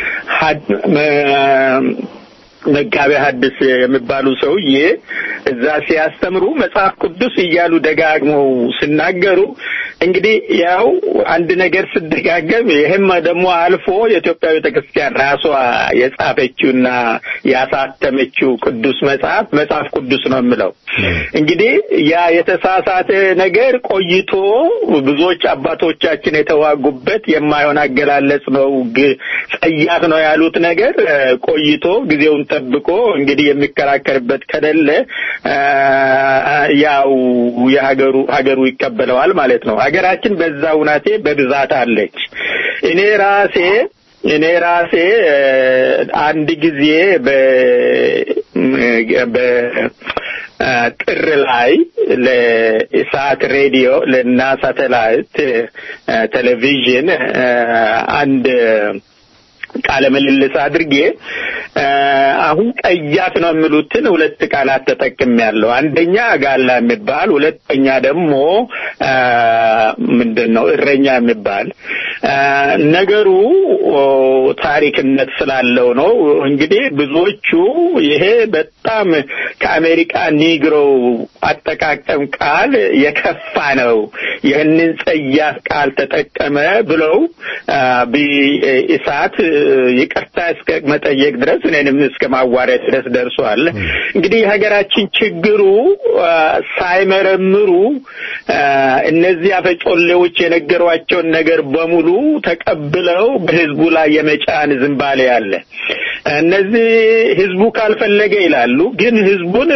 መጋቤ ሐዲስ የሚባሉ ሰውዬ እዛ ሲያስተምሩ መጽሐፍ ቅዱስ እያሉ ደጋግመው ሲናገሩ እንግዲህ ያው አንድ ነገር ስደጋገም ይህም ደግሞ አልፎ የኢትዮጵያ ቤተ ክርስቲያን ራሷ የጻፈችውና ያሳተመችው ቅዱስ መጽሐፍ መጽሐፍ ቅዱስ ነው የምለው። እንግዲህ ያ የተሳሳተ ነገር ቆይቶ ብዙዎች አባቶቻችን የተዋጉበት የማይሆን አገላለጽ ነው፣ ጸያፍ ነው ያሉት ነገር ቆይቶ ጊዜውን ጠብቆ እንግዲህ የሚከራከርበት ከሌለ ያው የሀገሩ ሀገሩ ይቀበለዋል ማለት ነው። ሀገራችን በዛ ውናቴ በብዛት አለች። እኔ ራሴ እኔ ራሴ አንድ ጊዜ በ በጥር ላይ ለኢሳት ሬዲዮ ለና ሳተላይት ቴሌቪዥን አንድ ቃለ ምልልስ አድርጌ አሁን ቀያት ነው የሚሉትን ሁለት ቃላት ተጠቅም ያለው አንደኛ ጋላ የሚባል ሁለተኛ ደግሞ ምንድን ነው እረኛ የሚባል ነገሩ ታሪክነት ስላለው ነው። እንግዲህ ብዙዎቹ ይሄ በጣም ከአሜሪካ ኒግሮ አጠቃቀም ቃል የከፋ ነው፣ ይህንን ጸያፍ ቃል ተጠቀመ ብለው ኢሳት ይቅርታ እስከ መጠየቅ ድረስ እኔንም እስከ ማዋረድ ድረስ ደርሷል። እንግዲህ የሀገራችን ችግሩ ሳይመረምሩ እነዚህ አፈጮሌዎች የነገሯቸውን ነገር በሙሉ ተቀብለው በህዝቡ ላይ የመጫን ዝንባሌ አለ። እነዚህ ህዝቡ ካልፈለገ ይላሉ። ግን ህዝቡን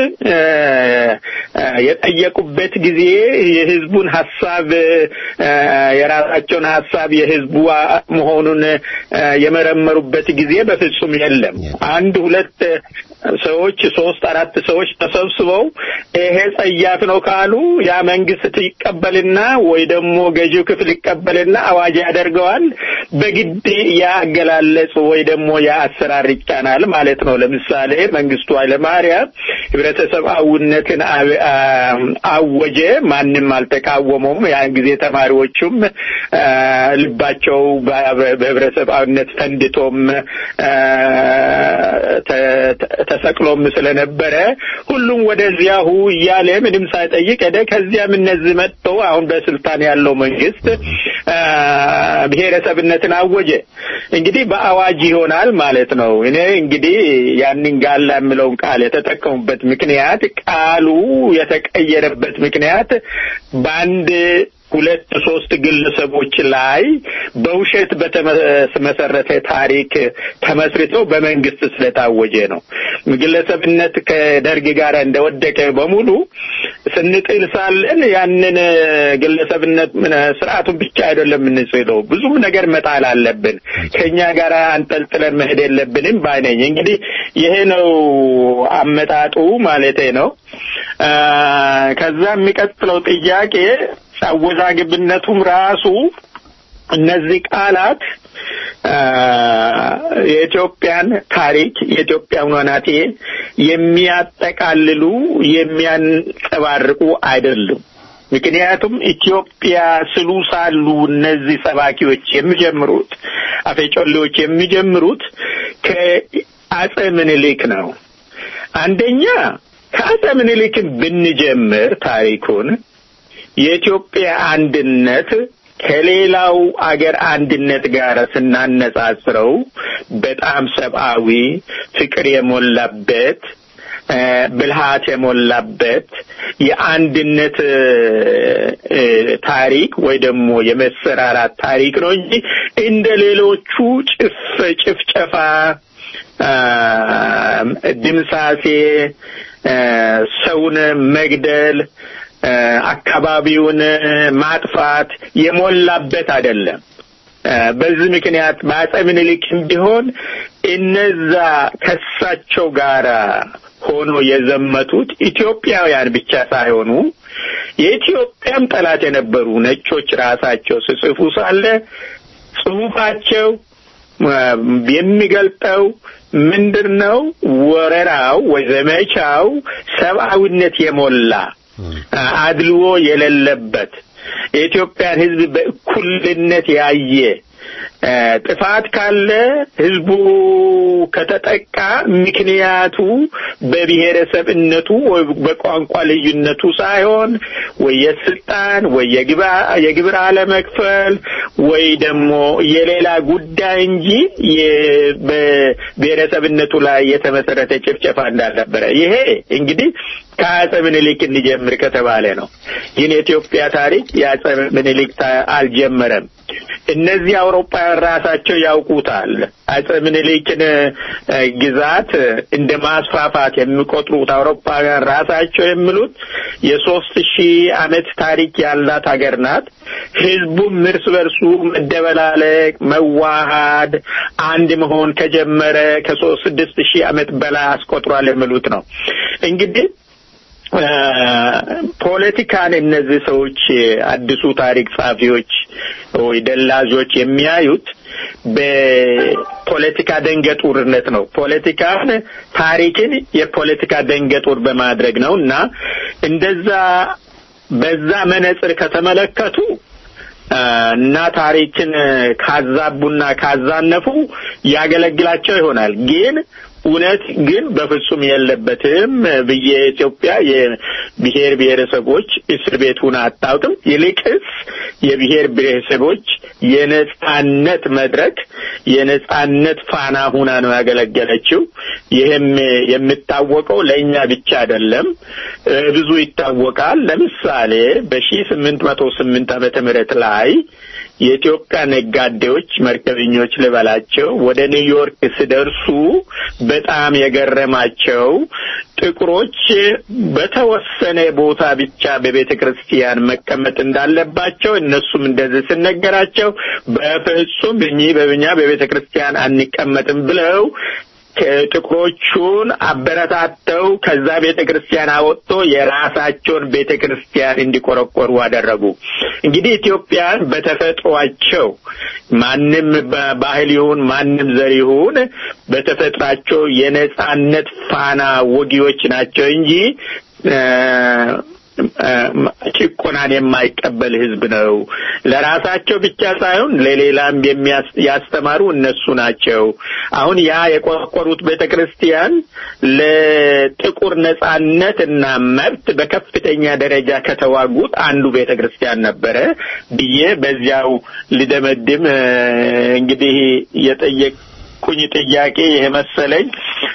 የጠየቁበት ጊዜ የህዝቡን ሀሳብ የራሳቸውን ሀሳብ የህዝቡ መሆኑን የመረመሩበት ጊዜ በፍጹም የለም። አንድ ሁለት ሰዎች ሶስት አራት ሰዎች ተሰብስበው ይሄ ጸያፍ ነው ካሉ ያ መንግስት ይቀበልና ወይ ደግሞ ገዢው ክፍል ይቀበልና አዋጅ ያደርገዋል። በግድ ያ አገላለጽ ወይ ደግሞ ያ አሰራር ይጫናል ማለት ነው። ለምሳሌ መንግስቱ ኃይለማርያም ህብረተሰባዊነትን አወጀ። ማንም አልተቃወመውም። ያን ጊዜ ተማሪዎቹም ልባቸው በህብረተሰባዊነት ፈንድቶም ተሰቅሎም ስለነበረ ሁሉም ወደዚያሁ እያለ ምንም ሳይጠይቅ ሄደ። ከዚያም እነዚህ መጥተው አሁን በስልጣን ያለው መንግስት ብሔረሰብነትን አወጀ። እንግዲህ በአዋጅ ይሆናል ማለት ነው። እኔ እንግዲህ ያንን ጋላ የምለውን ቃል የተጠቀሙበት ምክንያት ቃሉ የተቀየረበት ምክንያት በአንድ ሁለት ሶስት ግለሰቦች ላይ በውሸት በተመሰረተ ታሪክ ተመስርተው በመንግስት ስለታወጀ ነው። ግለሰብነት ከደርግ ጋር እንደወደቀ በሙሉ ስንጥል ሳለን ያንን ግለሰብነት ስርዓቱን ብቻ አይደለም የምንጽለው፣ ብዙም ነገር መጣል አለብን። ከኛ ጋር አንጠልጥለን መሄድ የለብንም ባይነኝ። እንግዲህ ይሄ ነው አመጣጡ ማለቴ ነው። ከዛ የሚቀጥለው ጥያቄ አወዛግብነቱም ራሱ እነዚህ ቃላት የኢትዮጵያን ታሪክ የኢትዮጵያን ወናቴ የሚያጠቃልሉ የሚያንጸባርቁ አይደሉም። ምክንያቱም ኢትዮጵያ ስሉ ሳሉ እነዚህ ሰባኪዎች የሚጀምሩት አፈጮሌዎች የሚጀምሩት ከአጼ ምኒልክ ነው። አንደኛ ከአጼ ምኒልክን ብንጀምር ታሪኩን የኢትዮጵያ አንድነት ከሌላው አገር አንድነት ጋር ስናነጻጽረው በጣም ሰብአዊ ፍቅር የሞላበት ብልሃት የሞላበት የአንድነት ታሪክ ወይ ደግሞ የመሰራራት ታሪክ ነው እንጂ እንደ ሌሎቹ ጭፍ ጭፍጨፋ፣ ድምሳሴ፣ ሰውን መግደል አካባቢውን ማጥፋት የሞላበት አይደለም። በዚህ ምክንያት በአጼ ምኒልክም ቢሆን እነዛ ከሳቸው ጋር ሆኖ የዘመቱት ኢትዮጵያውያን ብቻ ሳይሆኑ የኢትዮጵያም ጠላት የነበሩ ነጮች ራሳቸው ሲጽፉ ሳለ ጽሁፋቸው የሚገልጠው ምንድን ነው? ወረራው ወይ ዘመቻው ሰብአዊነት የሞላ አድልዎ የሌለበት የኢትዮጵያን ሕዝብ በእኩልነት ያየ ጥፋት ካለ ህዝቡ ከተጠቃ ምክንያቱ በብሔረሰብነቱ ወይ በቋንቋ ልዩነቱ ሳይሆን ወይ የስልጣን ወይ የግብር አለመክፈል ወይ ደግሞ የሌላ ጉዳይ እንጂ በብሔረሰብነቱ ላይ የተመሰረተ ጭፍጨፋ እንዳልነበረ ይሄ እንግዲህ ከአጼ ምኒልክ እንጀምር ከተባለ ነው። ግን የኢትዮጵያ ታሪክ የአጼ ምኒልክ አልጀመረም። እነዚህ አውሮፓውያን ራሳቸው ያውቁታል። አጼ ምኒልክን ግዛት እንደ ማስፋፋት የሚቆጥሩት አውሮፓውያን ራሳቸው የሚሉት የሶስት ሺህ ዓመት ታሪክ ያላት ሀገር ናት። ህዝቡም እርስ በርሱ መደበላለቅ፣ መዋሃድ፣ አንድ መሆን ከጀመረ ከሶስት ስድስት ሺህ ዓመት በላይ አስቆጥሯል የሚሉት ነው እንግዲህ ፖለቲካን እነዚህ ሰዎች አዲሱ ታሪክ ጸሐፊዎች ወይ ደላዞች የሚያዩት በፖለቲካ ደንገጡርነት ነው። ፖለቲካን ታሪክን የፖለቲካ ደንገጡር በማድረግ ነው እና እንደዛ በዛ መነጽር ከተመለከቱ እና ታሪክን ካዛቡና ካዛነፉ ያገለግላቸው ይሆናል ግን እውነት ግን በፍጹም የለበትም ብዬ ኢትዮጵያ የብሔር ብሔረሰቦች እስር ቤት ሁና አታውቅም። ይልቅስ የብሔር ብሔረሰቦች የነጻነት መድረክ የነጻነት ፋና ሁና ነው ያገለገለችው። ይህም የሚታወቀው ለእኛ ብቻ አይደለም፣ ብዙ ይታወቃል። ለምሳሌ በሺ ስምንት መቶ ስምንት ዓመተ ምህረት ላይ የኢትዮጵያ ነጋዴዎች መርከበኞች ልበላቸው ወደ ኒውዮርክ ሲደርሱ በጣም የገረማቸው ጥቁሮች በተወሰነ ቦታ ብቻ በቤተ ክርስቲያን መቀመጥ እንዳለባቸው እነሱም እንደዚህ ሲነገራቸው በፍጹም እኚህ በብኛ በቤተ ክርስቲያን አንቀመጥም ብለው ጥቁሮቹን አበረታተው ከዛ ቤተ ክርስቲያን አወጥቶ የራሳቸውን ቤተ ክርስቲያን እንዲቆረቆሩ አደረጉ። እንግዲህ ኢትዮጵያን በተፈጥሯቸው ማንም ባህል ይሁን ማንም ዘር ይሁን በተፈጥሯቸው የነጻነት ፋና ወጊዎች ናቸው እንጂ ጭቆናን የማይቀበል ሕዝብ ነው። ለራሳቸው ብቻ ሳይሆን ለሌላም ያስተማሩ እነሱ ናቸው። አሁን ያ የቆረቆሩት ቤተ ክርስቲያን ለጥቁር ነጻነት እና መብት በከፍተኛ ደረጃ ከተዋጉት አንዱ ቤተ ክርስቲያን ነበረ ብዬ በዚያው ልደመድም እንግዲህ የጠየቅ ኩኝ ጥያቄ ይሄ መሰለኝ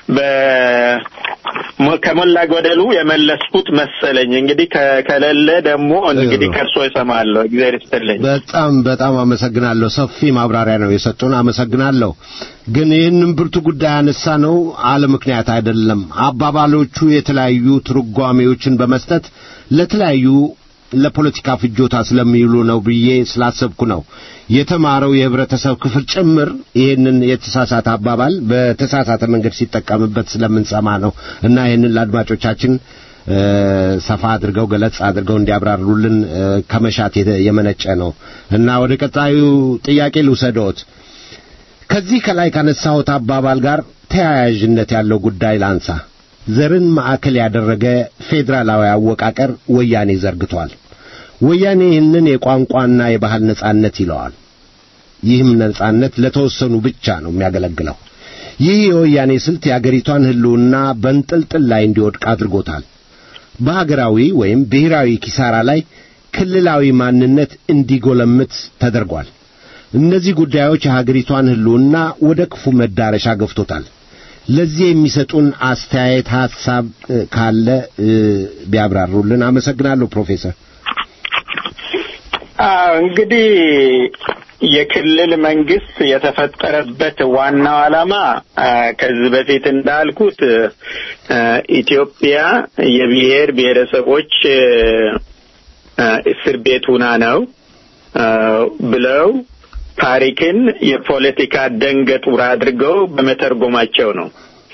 ከሞላ ጎደሉ የመለስኩት መሰለኝ። እንግዲህ ከሌለ ደግሞ እንግዲህ ከእርሶ ይሰማለሁ። እግዚአብሔር ይስጥልኝ። በጣም በጣም አመሰግናለሁ። ሰፊ ማብራሪያ ነው የሰጡን። አመሰግናለሁ። ግን ይህንን ብርቱ ጉዳይ ያነሳ ነው አለ ምክንያት አይደለም። አባባሎቹ የተለያዩ ትርጓሜዎችን በመስጠት ለተለያዩ ለፖለቲካ ፍጆታ ስለሚውሉ ነው ብዬ ስላሰብኩ ነው። የተማረው የህብረተሰብ ክፍል ጭምር ይህንን የተሳሳተ አባባል በተሳሳተ መንገድ ሲጠቀምበት ስለምንሰማ ነው እና ይህንን ለአድማጮቻችን ሰፋ አድርገው ገለጽ አድርገው እንዲያብራሩልን ከመሻት የመነጨ ነው እና ወደ ቀጣዩ ጥያቄ ልውሰዶት። ከዚህ ከላይ ካነሳሁት አባባል ጋር ተያያዥነት ያለው ጉዳይ ላንሳ። ዘርን ማዕከል ያደረገ ፌዴራላዊ አወቃቀር ወያኔ ዘርግቷል። ወያኔ ይህንን የቋንቋና የባህል ነጻነት ይለዋል። ይህም ነጻነት ለተወሰኑ ብቻ ነው የሚያገለግለው። ይህ የወያኔ ስልት የአገሪቷን ሕልውና በንጥልጥል ላይ እንዲወድቅ አድርጎታል። በሀገራዊ ወይም ብሔራዊ ኪሳራ ላይ ክልላዊ ማንነት እንዲጎለምት ተደርጓል። እነዚህ ጉዳዮች የሀገሪቷን ሕልውና ወደ ክፉ መዳረሻ ገፍቶታል። ለዚህ የሚሰጡን አስተያየት ሐሳብ ካለ ቢያብራሩልን አመሰግናለሁ ፕሮፌሰር። እንግዲህ የክልል መንግስት የተፈጠረበት ዋናው ዓላማ ከዚህ በፊት እንዳልኩት ኢትዮጵያ የብሔር ብሔረሰቦች እስር ቤት ሁና ነው ብለው ታሪክን የፖለቲካ ደንገጡር አድርገው በመተርጎማቸው ነው።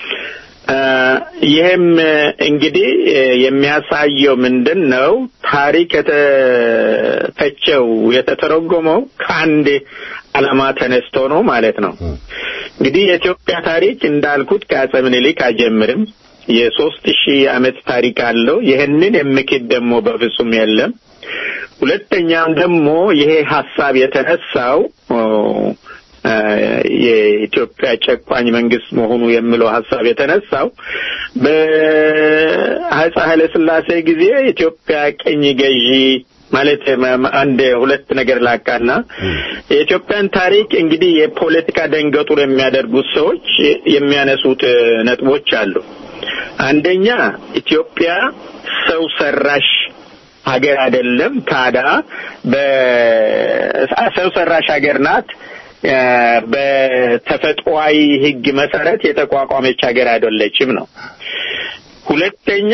ይህም እንግዲህ የሚያሳየው ምንድን ነው? ታሪክ የተፈቸው የተተረጎመው ከአንድ ዓላማ ተነስቶ ነው ማለት ነው። እንግዲህ የኢትዮጵያ ታሪክ እንዳልኩት ከአፄ ምኒልክ አይጀምርም። የሶስት ሺህ ዓመት ታሪክ አለው። ይህንን የሚክድ ደግሞ በፍጹም የለም። ሁለተኛም ደግሞ ይሄ ሀሳብ የተነሳው የኢትዮጵያ ጨቋኝ መንግስት መሆኑ የሚለው ሀሳብ የተነሳው በአፄ ኃይለ ሥላሴ ጊዜ ኢትዮጵያ ቅኝ ገዢ ማለት አንድ ሁለት ነገር ላቃና የኢትዮጵያን ታሪክ እንግዲህ የፖለቲካ ደንገጡር የሚያደርጉት ሰዎች የሚያነሱት ነጥቦች አሉ። አንደኛ ኢትዮጵያ ሰው ሰራሽ ሀገር አይደለም። ታዲያ በሰው ሰራሽ ሀገር ናት። በተፈጥሯዊ ሕግ መሰረት የተቋቋመች ሀገር አይደለችም ነው። ሁለተኛ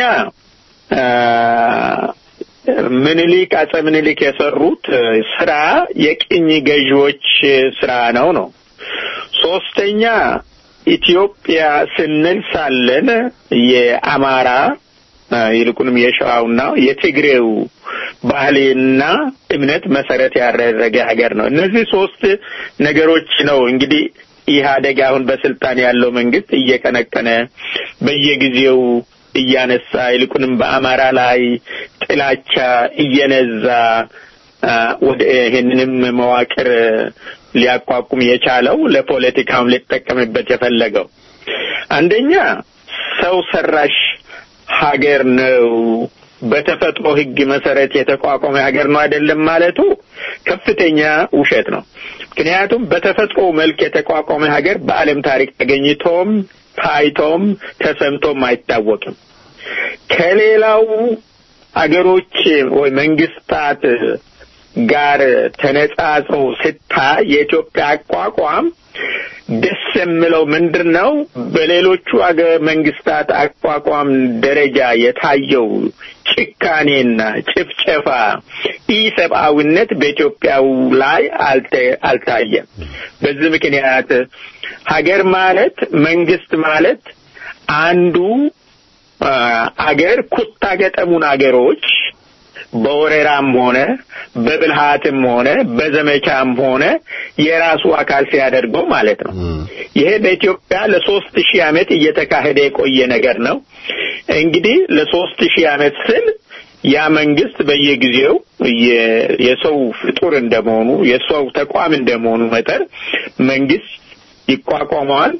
ምኒልክ አፄ ምኒልክ የሰሩት ስራ የቅኝ ገዢዎች ስራ ነው ነው። ሶስተኛ ኢትዮጵያ ስንል ሳለን የአማራ ይልቁንም የሸዋውና የትግሬው ባህልና እምነት መሰረት ያደረገ ሀገር ነው። እነዚህ ሶስት ነገሮች ነው እንግዲህ ኢህአደግ አሁን በስልጣን ያለው መንግስት እየቀነቀነ በየጊዜው እያነሳ ይልቁንም በአማራ ላይ ጥላቻ እየነዛ ወደ ይህንንም መዋቅር ሊያቋቁም የቻለው ለፖለቲካውም ሊጠቀምበት የፈለገው አንደኛ ሰው ሰራሽ ሀገር ነው በተፈጥሮ ሕግ መሰረት የተቋቋመ ሀገር ነው አይደለም ማለቱ ከፍተኛ ውሸት ነው። ምክንያቱም በተፈጥሮ መልክ የተቋቋመ ሀገር በዓለም ታሪክ ተገኝቶም ታይቶም ተሰምቶም አይታወቅም። ከሌላው አገሮች ወይ መንግስታት ጋር ተነጻጽሮ ስታይ የኢትዮጵያ አቋቋም ደስ የሚለው ምንድን ነው? በሌሎቹ አገር መንግስታት አቋቋም ደረጃ የታየው ጭካኔና ጭፍጨፋ፣ ኢሰብአዊነት በኢትዮጵያው ላይ አልታየም። በዚህ ምክንያት ሀገር ማለት መንግስት ማለት አንዱ አገር ኩታ ገጠሙን አገሮች በወረራም ሆነ በብልሃትም ሆነ በዘመቻም ሆነ የራሱ አካል ሲያደርገው ማለት ነው። ይሄ በኢትዮጵያ ለሶስት ሺህ ዓመት እየተካሄደ የቆየ ነገር ነው። እንግዲህ ለሶስት ሺህ ዓመት ስል ያ መንግስት በየጊዜው የሰው ፍጡር እንደመሆኑ የሰው ተቋም እንደመሆኑ መጠን መንግስት ይቋቋመዋል፣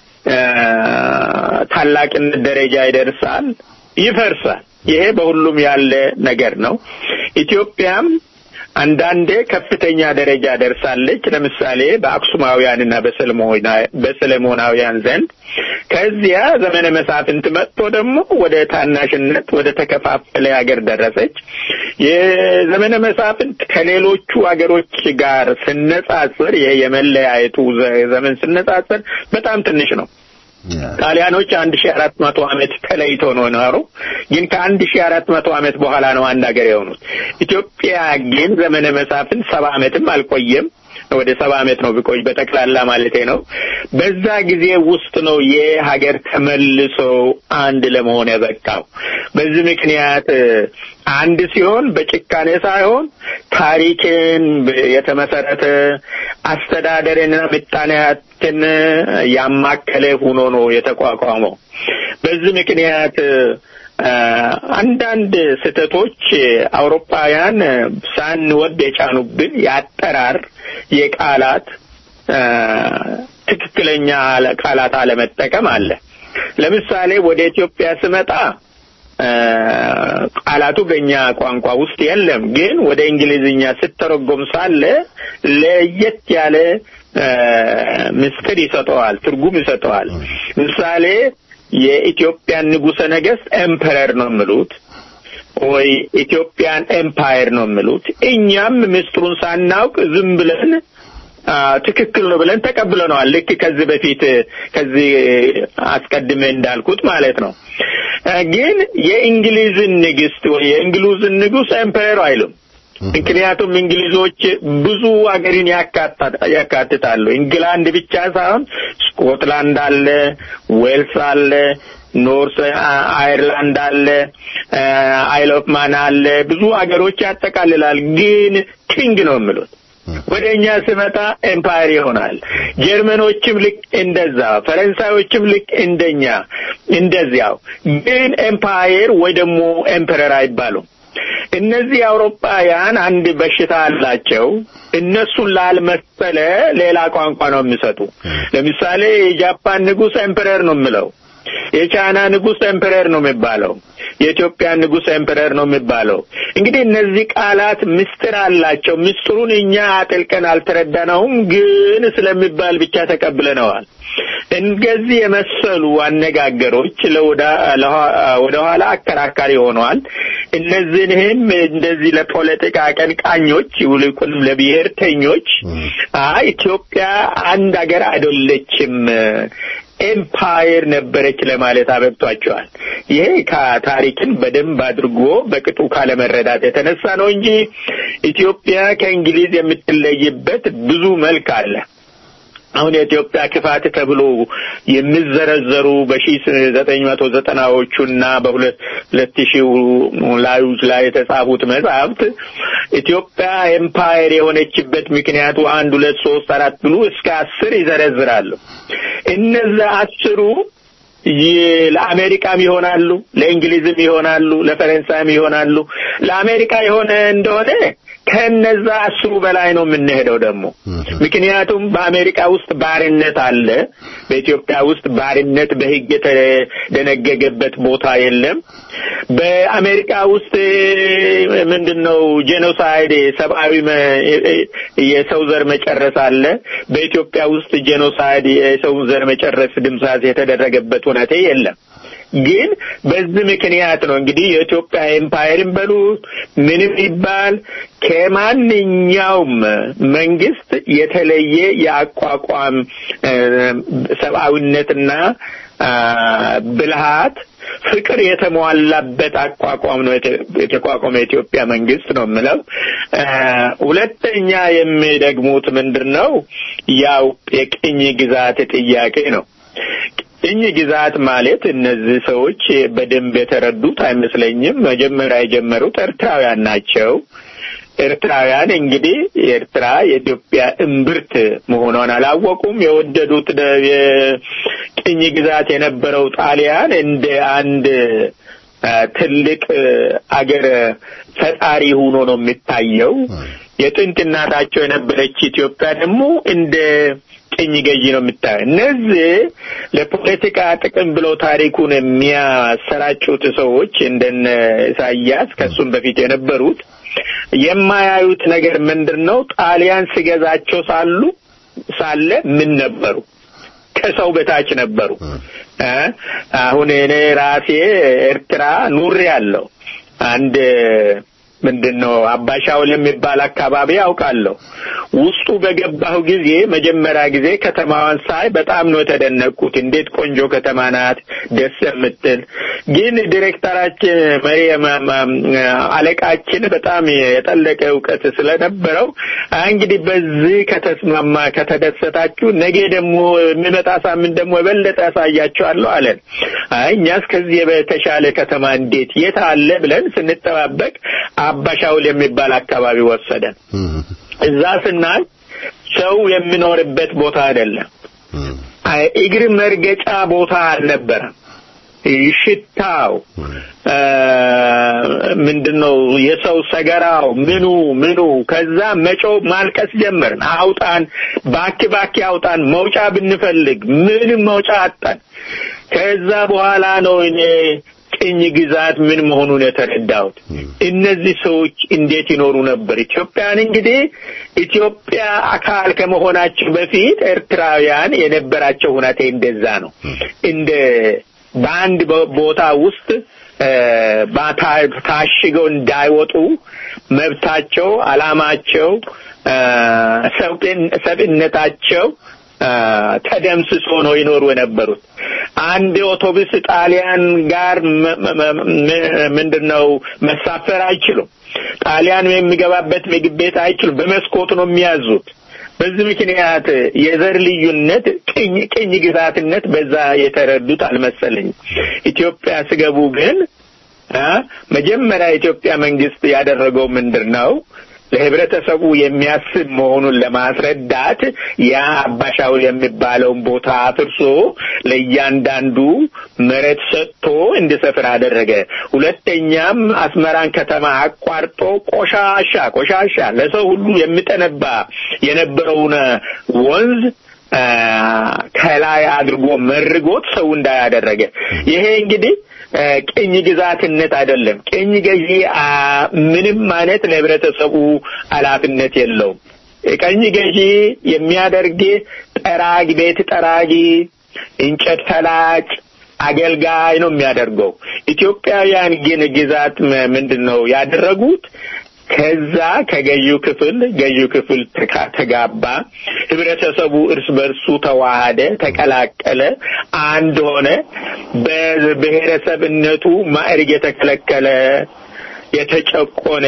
ታላቅነት ደረጃ ይደርሳል፣ ይፈርሳል። ይሄ በሁሉም ያለ ነገር ነው። ኢትዮጵያም አንዳንዴ ከፍተኛ ደረጃ ደርሳለች። ለምሳሌ በአክሱማውያንና በሰለሞናውያን ዘንድ ከዚያ ዘመነ መሳፍንት መጥቶ ደግሞ ወደ ታናሽነት ወደ ተከፋፈለ ሀገር ደረሰች። የዘመነ መሳፍንት ከሌሎቹ ሀገሮች ጋር ስነጻጽር ይሄ የመለያየቱ ዘመን ስነጻጽር በጣም ትንሽ ነው። ጣሊያኖች አንድ ሺህ አራት መቶ ዓመት ተለይተው ነው የኖሩ። ግን ከአንድ ሺህ አራት መቶ ዓመት በኋላ ነው አንድ ሀገር የሆኑት። ኢትዮጵያ ግን ዘመነ መሳፍንት ሰባ ዓመትም አልቆየም። ወደ ሰባ ዓመት ነው ቢቆይ በጠቅላላ ማለቴ ነው። በዛ ጊዜ ውስጥ ነው ይህ ሀገር ተመልሶ አንድ ለመሆን የበቃው። በዚህ ምክንያት አንድ ሲሆን በጭካኔ ሳይሆን ታሪክን የተመሰረተ አስተዳደርንና ምጣኔ ሀብትን ያማከለ ሆኖ ነው የተቋቋመው። በዚህ ምክንያት አንዳንድ ስህተቶች አውሮፓውያን ሳንወድ የጫኑብን የአጠራር የቃላት ትክክለኛ ቃላት አለመጠቀም አለ። ለምሳሌ ወደ ኢትዮጵያ ስመጣ ቃላቱ በእኛ ቋንቋ ውስጥ የለም፣ ግን ወደ እንግሊዝኛ ስተረጎም ሳለ ለየት ያለ ምስጢር ይሰጠዋል፣ ትርጉም ይሰጠዋል። ምሳሌ የኢትዮጵያን ንጉሠ ነገሥት ኤምፐረር ነው የሚሉት ወይ ኢትዮጵያን ኤምፓየር ነው የሚሉት። እኛም ምስጢሩን ሳናውቅ ዝም ብለን ትክክል ነው ብለን ተቀብለነዋል። ልክ ከዚህ በፊት ከዚህ አስቀድሜ እንዳልኩት ማለት ነው። ግን የእንግሊዝን ንግስት ወይ የእንግሊዝን ንጉሥ ኤምፐረር አይሉም። ምክንያቱም እንግሊዞች ብዙ አገርን ያካትታሉ። ኢንግላንድ ብቻ ሳይሆን ስኮትላንድ አለ፣ ዌልስ አለ፣ ኖርስ አይርላንድ አለ፣ አይል ኦፍ ማን አለ። ብዙ አገሮች ያጠቃልላል። ግን ኪንግ ነው የሚሉት ወደ እኛ ስመጣ ኤምፓየር ይሆናል። ጀርመኖችም ልክ እንደዛ፣ ፈረንሳዮችም ልክ እንደኛ እንደዚያው። ግን ኤምፓየር ወይ ደግሞ ኤምፐረር አይባሉም። እነዚህ አውሮፓውያን አንድ በሽታ አላቸው። እነሱን ላልመሰለ ሌላ ቋንቋ ነው የሚሰጡ። ለምሳሌ የጃፓን ንጉሥ ኤምፐረር ነው የምለው፣ የቻይና ንጉሥ ኤምፐረር ነው የሚባለው፣ የኢትዮጵያ ንጉሥ ኤምፐረር ነው የሚባለው። እንግዲህ እነዚህ ቃላት ምስጢር አላቸው። ምስጢሩን እኛ አጥልቀን አልተረዳነውም፣ ግን ስለሚባል ብቻ ተቀብለነዋል። እንደዚህ የመሰሉ አነጋገሮች ወደ ኋላ አከራካሪ ሆነዋል። እነዚህንም እንደዚህ ለፖለቲካ አቀንቃኞች ይልቁንም ለብሔርተኞች አይ ኢትዮጵያ አንድ ሀገር አይደለችም ኤምፓየር ነበረች ለማለት አበቅቷቸዋል። ይሄ ከታሪክን በደንብ አድርጎ በቅጡ ካለመረዳት የተነሳ ነው እንጂ ኢትዮጵያ ከእንግሊዝ የምትለይበት ብዙ መልክ አለ። አሁን የኢትዮጵያ ክፋት ተብሎ የሚዘረዘሩ በሺ ዘጠኝ መቶ ዘጠናዎቹና በሁለት ሺህ ላዮች ላይ የተጻፉት መጽሐፍት ኢትዮጵያ ኤምፓየር የሆነችበት ምክንያቱ አንድ ሁለት ሶስት አራት ብሉ እስከ አስር ይዘረዝራሉ። እነዚያ አስሩ ይ- ለአሜሪካም ይሆናሉ፣ ለእንግሊዝም ይሆናሉ፣ ለፈረንሳይም ይሆናሉ። ለአሜሪካ የሆነ እንደሆነ ከነዛ አስሩ በላይ ነው የምንሄደው ደግሞ ምክንያቱም በአሜሪካ ውስጥ ባርነት አለ። በኢትዮጵያ ውስጥ ባርነት በሕግ የተደነገገበት ቦታ የለም። በአሜሪካ ውስጥ ምንድን ነው ጄኖሳይድ ሰብአዊ መ- የሰው ዘር መጨረስ አለ። በኢትዮጵያ ውስጥ ጄኖሳይድ የሰው ዘር መጨረስ ድምሳት የተደረገበት ሁኔታ የለም። ግን በዚህ ምክንያት ነው እንግዲህ የኢትዮጵያ ኤምፓየርን በሉት ምንም ይባል ከማንኛውም መንግስት የተለየ የአቋቋም እ፣ ሰብአዊነትና አ፣ ብልሃት ፍቅር የተሟላበት አቋቋም ነው የተ- የተቋቋመ የኢትዮጵያ መንግስት ነው የምለው። አ፣ ሁለተኛ የሚደግሙት ምንድን ነው? ያው የቅኝ ግዛት ጥያቄ ነው። ቅኝ ግዛት ማለት እነዚህ ሰዎች በደንብ የተረዱት አይመስለኝም። መጀመሪያ የጀመሩት ኤርትራውያን ናቸው። ኤርትራውያን እንግዲህ ኤርትራ የኢትዮጵያ እምብርት መሆኗን አላወቁም። የወደዱት ደ- የቅኝ ግዛት የነበረው ጣሊያን እንደ አንድ አ፣ ትልቅ አገር ፈጣሪ ሆኖ ነው የሚታየው። የጥንት እናታቸው የነበረች ኢትዮጵያ ደግሞ እንደ ቅኝ ገዢ ነው የምታየው። እነዚህ ለፖለቲካ ጥቅም ብለው ታሪኩን የሚያሰራጩት ሰዎች እንደነ ኢሳያስ ከሱም በፊት የነበሩት የማያዩት ነገር ምንድን ነው? ጣሊያን ሲገዛቸው ሳሉ ሳለ ምን ነበሩ? ከሰው በታች ነበሩ። እ አሁን እኔ ራሴ ኤርትራ ኑሬ ያለው አንድ ምንድን ነው አባሻውል የሚባል አካባቢ ያውቃለሁ። ውስጡ በገባሁ ጊዜ መጀመሪያ ጊዜ ከተማዋን ሳይ በጣም ነው የተደነቅኩት። እንዴት ቆንጆ ከተማ ናት፣ ደስ የምትል ግን ዲሬክተራችን መሪ ማ- ማ- አለቃችን በጣም የጠለቀ እውቀት ስለነበረው አይ እንግዲህ በዚህ ከተስማማ ከተደሰታችሁ ነገ ደግሞ የሚመጣ ሳምንት ደግሞ የበለጠ ያሳያችኋለሁ አለን። አይ እኛስ ከዚህ በተሻለ ከተማ እንዴት የት አለ ብለን ስንጠባበቅ አባሻውል የሚባል አካባቢ ወሰደን። እዛ ስናይ ሰው የሚኖርበት ቦታ አይደለም። አይ እግር መርገጫ ቦታ አልነበረም። ሽታው እ፣ ምንድነው የሰው ሰገራው ምኑ ምኑ ከዛ መጮ ማልቀስ ጀመርን። አውጣን፣ ባክ ባክ አውጣን፣ መውጫ ብንፈልግ ምንም መውጫ አጣን። ከዛ በኋላ ነው እኔ ቅኝ ግዛት ምን መሆኑን የተረዳሁት። እነዚህ ሰዎች እንዴት ይኖሩ ነበር? ኢትዮጵያን እንግዲህ ኢትዮጵያ አካል ከመሆናቸው በፊት ኤርትራውያን የነበራቸው ሁኔታ እንደዛ ነው። እንደ በአንድ ቦ- ቦታ ውስጥ እ፣ ባታ- ታሽገው እንዳይወጡ መብታቸው፣ አላማቸው፣ እ፣ ሰብዕን- ሰብዕነታቸው እ፣ ተደምስሶ ነው ይኖሩ የነበሩት። አንድ አውቶቡስ ጣሊያን ጋር መ- መ- መ- ምንድነው መሳፈር አይችሉም። ጣሊያን የሚገባበት ምግብ ቤት አይችሉም። በመስኮት ነው የሚያዙት። በዚህ ምክንያት የዘር ልዩነት ቅኝ ቅኝ ግዛትነት በዛ የተረዱት አልመሰለኝም። ኢትዮጵያ ስገቡ ግን አ መጀመሪያ የኢትዮጵያ መንግስት ያደረገው ምንድን ነው? ለህብረተሰቡ የሚያስብ መሆኑን ለማስረዳት ያ አባሻውል የሚባለውን ቦታ አፍርሶ ለእያንዳንዱ መሬት ሰጥቶ እንዲሰፍር አደረገ። ሁለተኛም አስመራን ከተማ አቋርጦ ቆሻሻ ቆሻሻ ለሰው ሁሉ የሚጠነባ የነበረውን ወንዝ አ፣ ከላይ አድርጎ መርጎት ሰው እንዳያደረገ ይሄ እንግዲህ አ፣ ቅኝ ግዛትነት አይደለም። ቅኝ ገዢ አ፣ ምንም አይነት ለህብረተሰቡ ኃላፊነት የለውም። ቅኝ ገዢ የሚያደርግ ጠራጊ፣ ቤት ጠራጊ፣ እንጨት ፈላጭ አገልጋይ ነው የሚያደርገው። ኢትዮጵያውያን ግን ግዛት ም- ምንድን ነው ያደረጉት? ከዛ ከገዢው ክፍል ገዢው ክፍል ተካ- ተጋባ። ህብረተሰቡ እርስ በርሱ ተዋሃደ፣ ተቀላቀለ፣ አንድ ሆነ። በብሔረሰብነቱ ማዕረግ የተከለከለ የተጨቆነ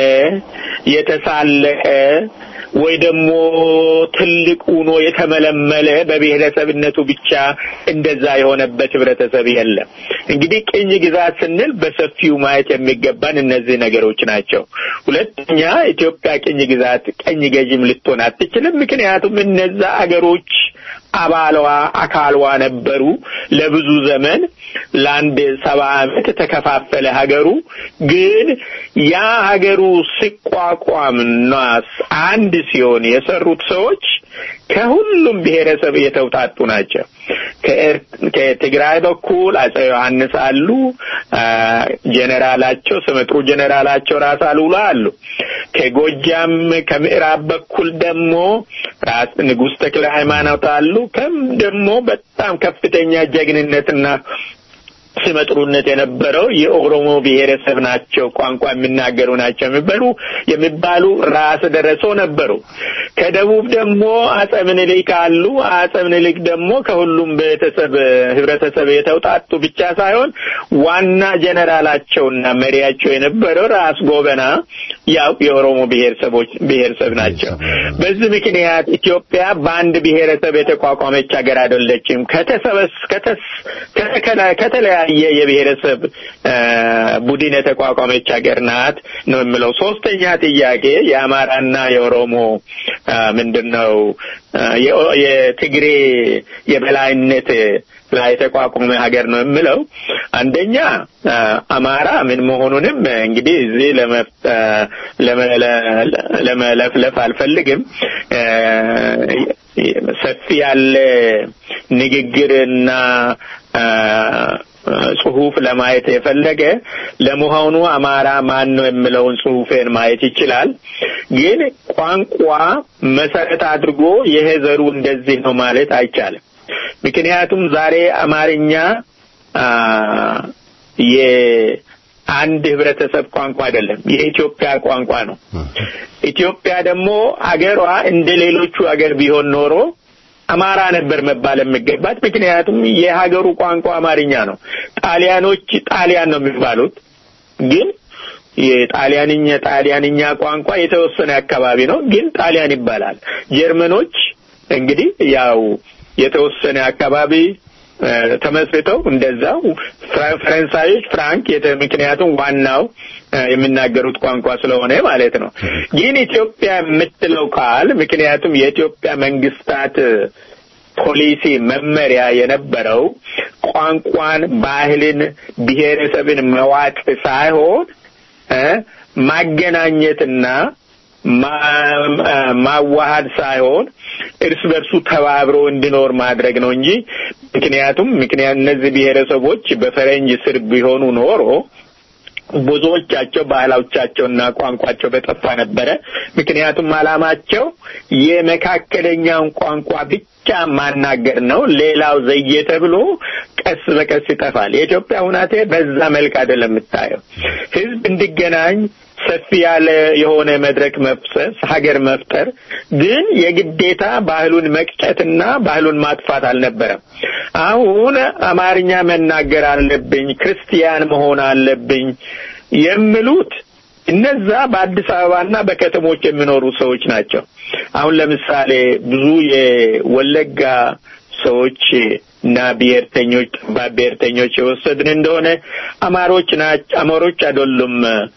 የተሳለቀ ወይ ደግሞ ትልቅ ሆኖ የተመለመለ በብሔረሰብነቱ ብቻ እንደዛ የሆነበት ህብረተሰብ የለም። እንግዲህ ቅኝ ግዛት ስንል በሰፊው ማየት የሚገባን እነዚህ ነገሮች ናቸው። ሁለተኛ ኢትዮጵያ ቅኝ ግዛት ቀኝ ገዥም ልትሆን አትችልም። ምክንያቱም እነዛ አገሮች አባሏ አካልዋ ነበሩ። ለብዙ ዘመን ለአንድ ሰባ ዓመት ተከፋፈለ ሀገሩ። ግን ያ ሀገሩ ሲቋቋምና አንድ ሲሆን የሰሩት ሰዎች ከሁሉም ብሔረሰብ የተውጣጡ ናቸው። ከትግራይ በኩል አጼ ዮሐንስ አሉ። ጀኔራላቸው ስመጥሩ ጀኔራላቸው ራስ አሉላ አሉ። ከጎጃም ከምዕራብ በኩል ደግሞ ራስ ንጉሥ ተክለ ሃይማኖት አሉ። ከም ደግሞ በጣም ከፍተኛ ጀግንነትና ስመጥሩነት የነበረው የኦሮሞ ብሔረሰብ ናቸው፣ ቋንቋ የሚናገሩ ናቸው የሚባሉ የሚባሉ ራስ ደረሶ ነበሩ። ከደቡብ ደግሞ አጼ ምኒልክ አሉ። አጼ ምኒልክ ደግሞ ከሁሉም ቤተሰብ ህብረተሰብ የተውጣጡ ብቻ ሳይሆን ዋና ጀነራላቸውና መሪያቸው የነበረው ራስ ጎበና ያው የኦሮሞ ብሔረሰቦች ብሔረሰብ ናቸው። በዚህ ምክንያት ኢትዮጵያ በአንድ ብሔረሰብ የተቋቋመች ሀገር አይደለችም። ከተሰበስ ከተስ ከተለያየ የብሔረሰብ ቡድን የተቋቋመች ሀገር ናት ነው የምለው። ሶስተኛ ጥያቄ የአማራና የኦሮሞ ምንድን ነው የትግሬ የበላይነት ላይ የተቋቋመ ሀገር ነው የምለው። አንደኛ አማራ ምን መሆኑንም እንግዲህ እዚህ ለመለፍለፍ አልፈልግም። ሰፊ ያለ ንግግርና ጽሁፍ ለማየት የፈለገ ለመሆኑ አማራ ማን ነው የሚለውን ጽሁፌን ማየት ይችላል። ግን ቋንቋ መሰረት አድርጎ ይሄ ዘሩ እንደዚህ ነው ማለት አይቻልም። ምክንያቱም ዛሬ አማርኛ የአንድ ህብረተሰብ ቋንቋ አይደለም፣ የኢትዮጵያ ቋንቋ ነው። ኢትዮጵያ ደግሞ አገሯ እንደ ሌሎቹ አገር ቢሆን ኖሮ አማራ ነበር መባል የሚገባት። ምክንያቱም የሀገሩ ቋንቋ አማርኛ ነው። ጣሊያኖች ጣሊያን ነው የሚባሉት፣ ግን የጣሊያንኛ ጣሊያንኛ ቋንቋ የተወሰነ አካባቢ ነው፣ ግን ጣሊያን ይባላል። ጀርመኖች እንግዲህ ያው የተወሰነ አካባቢ ተመስርተው እንደዛው ፈረንሳዮች ፍራንክ ምክንያቱም ዋናው የሚናገሩት ቋንቋ ስለሆነ ማለት ነው። ግን ኢትዮጵያ የምትለው ቃል ምክንያቱም የኢትዮጵያ መንግስታት ፖሊሲ መመሪያ የነበረው ቋንቋን፣ ባህልን፣ ብሔረሰብን መዋጥ ሳይሆን ማገናኘትና ማዋሃድ ሳይሆን እርስ በርሱ ተባብሮ እንዲኖር ማድረግ ነው እንጂ ምክንያቱም ምክንያት እነዚህ ብሔረሰቦች በፈረንጅ ስር ቢሆኑ ኖሮ ብዙዎቻቸው ባህላዎቻቸውና ቋንቋቸው በጠፋ ነበረ። ምክንያቱም አላማቸው የመካከለኛውን ቋንቋ ብቻ ማናገር ነው። ሌላው ዘየ ተብሎ ቀስ በቀስ ይጠፋል። የኢትዮጵያ ሁናቴ በዛ መልክ አይደለም የምታየው። ህዝብ እንዲገናኝ ሰፊ ያለ የሆነ መድረክ መፍሰስ ሀገር መፍጠር ግን የግዴታ ባህሉን መቅጨትና ባህሉን ማጥፋት አልነበረም። አሁን አማርኛ መናገር አለብኝ፣ ክርስቲያን መሆን አለብኝ የሚሉት እነዛ በአዲስ አበባና በከተሞች የሚኖሩ ሰዎች ናቸው። አሁን ለምሳሌ ብዙ የወለጋ ሰዎች እና ብሔርተኞች ጠባብ ብሔርተኞች የወሰድን እንደሆነ አማሮች ናቸው። አማሮች አይደሉም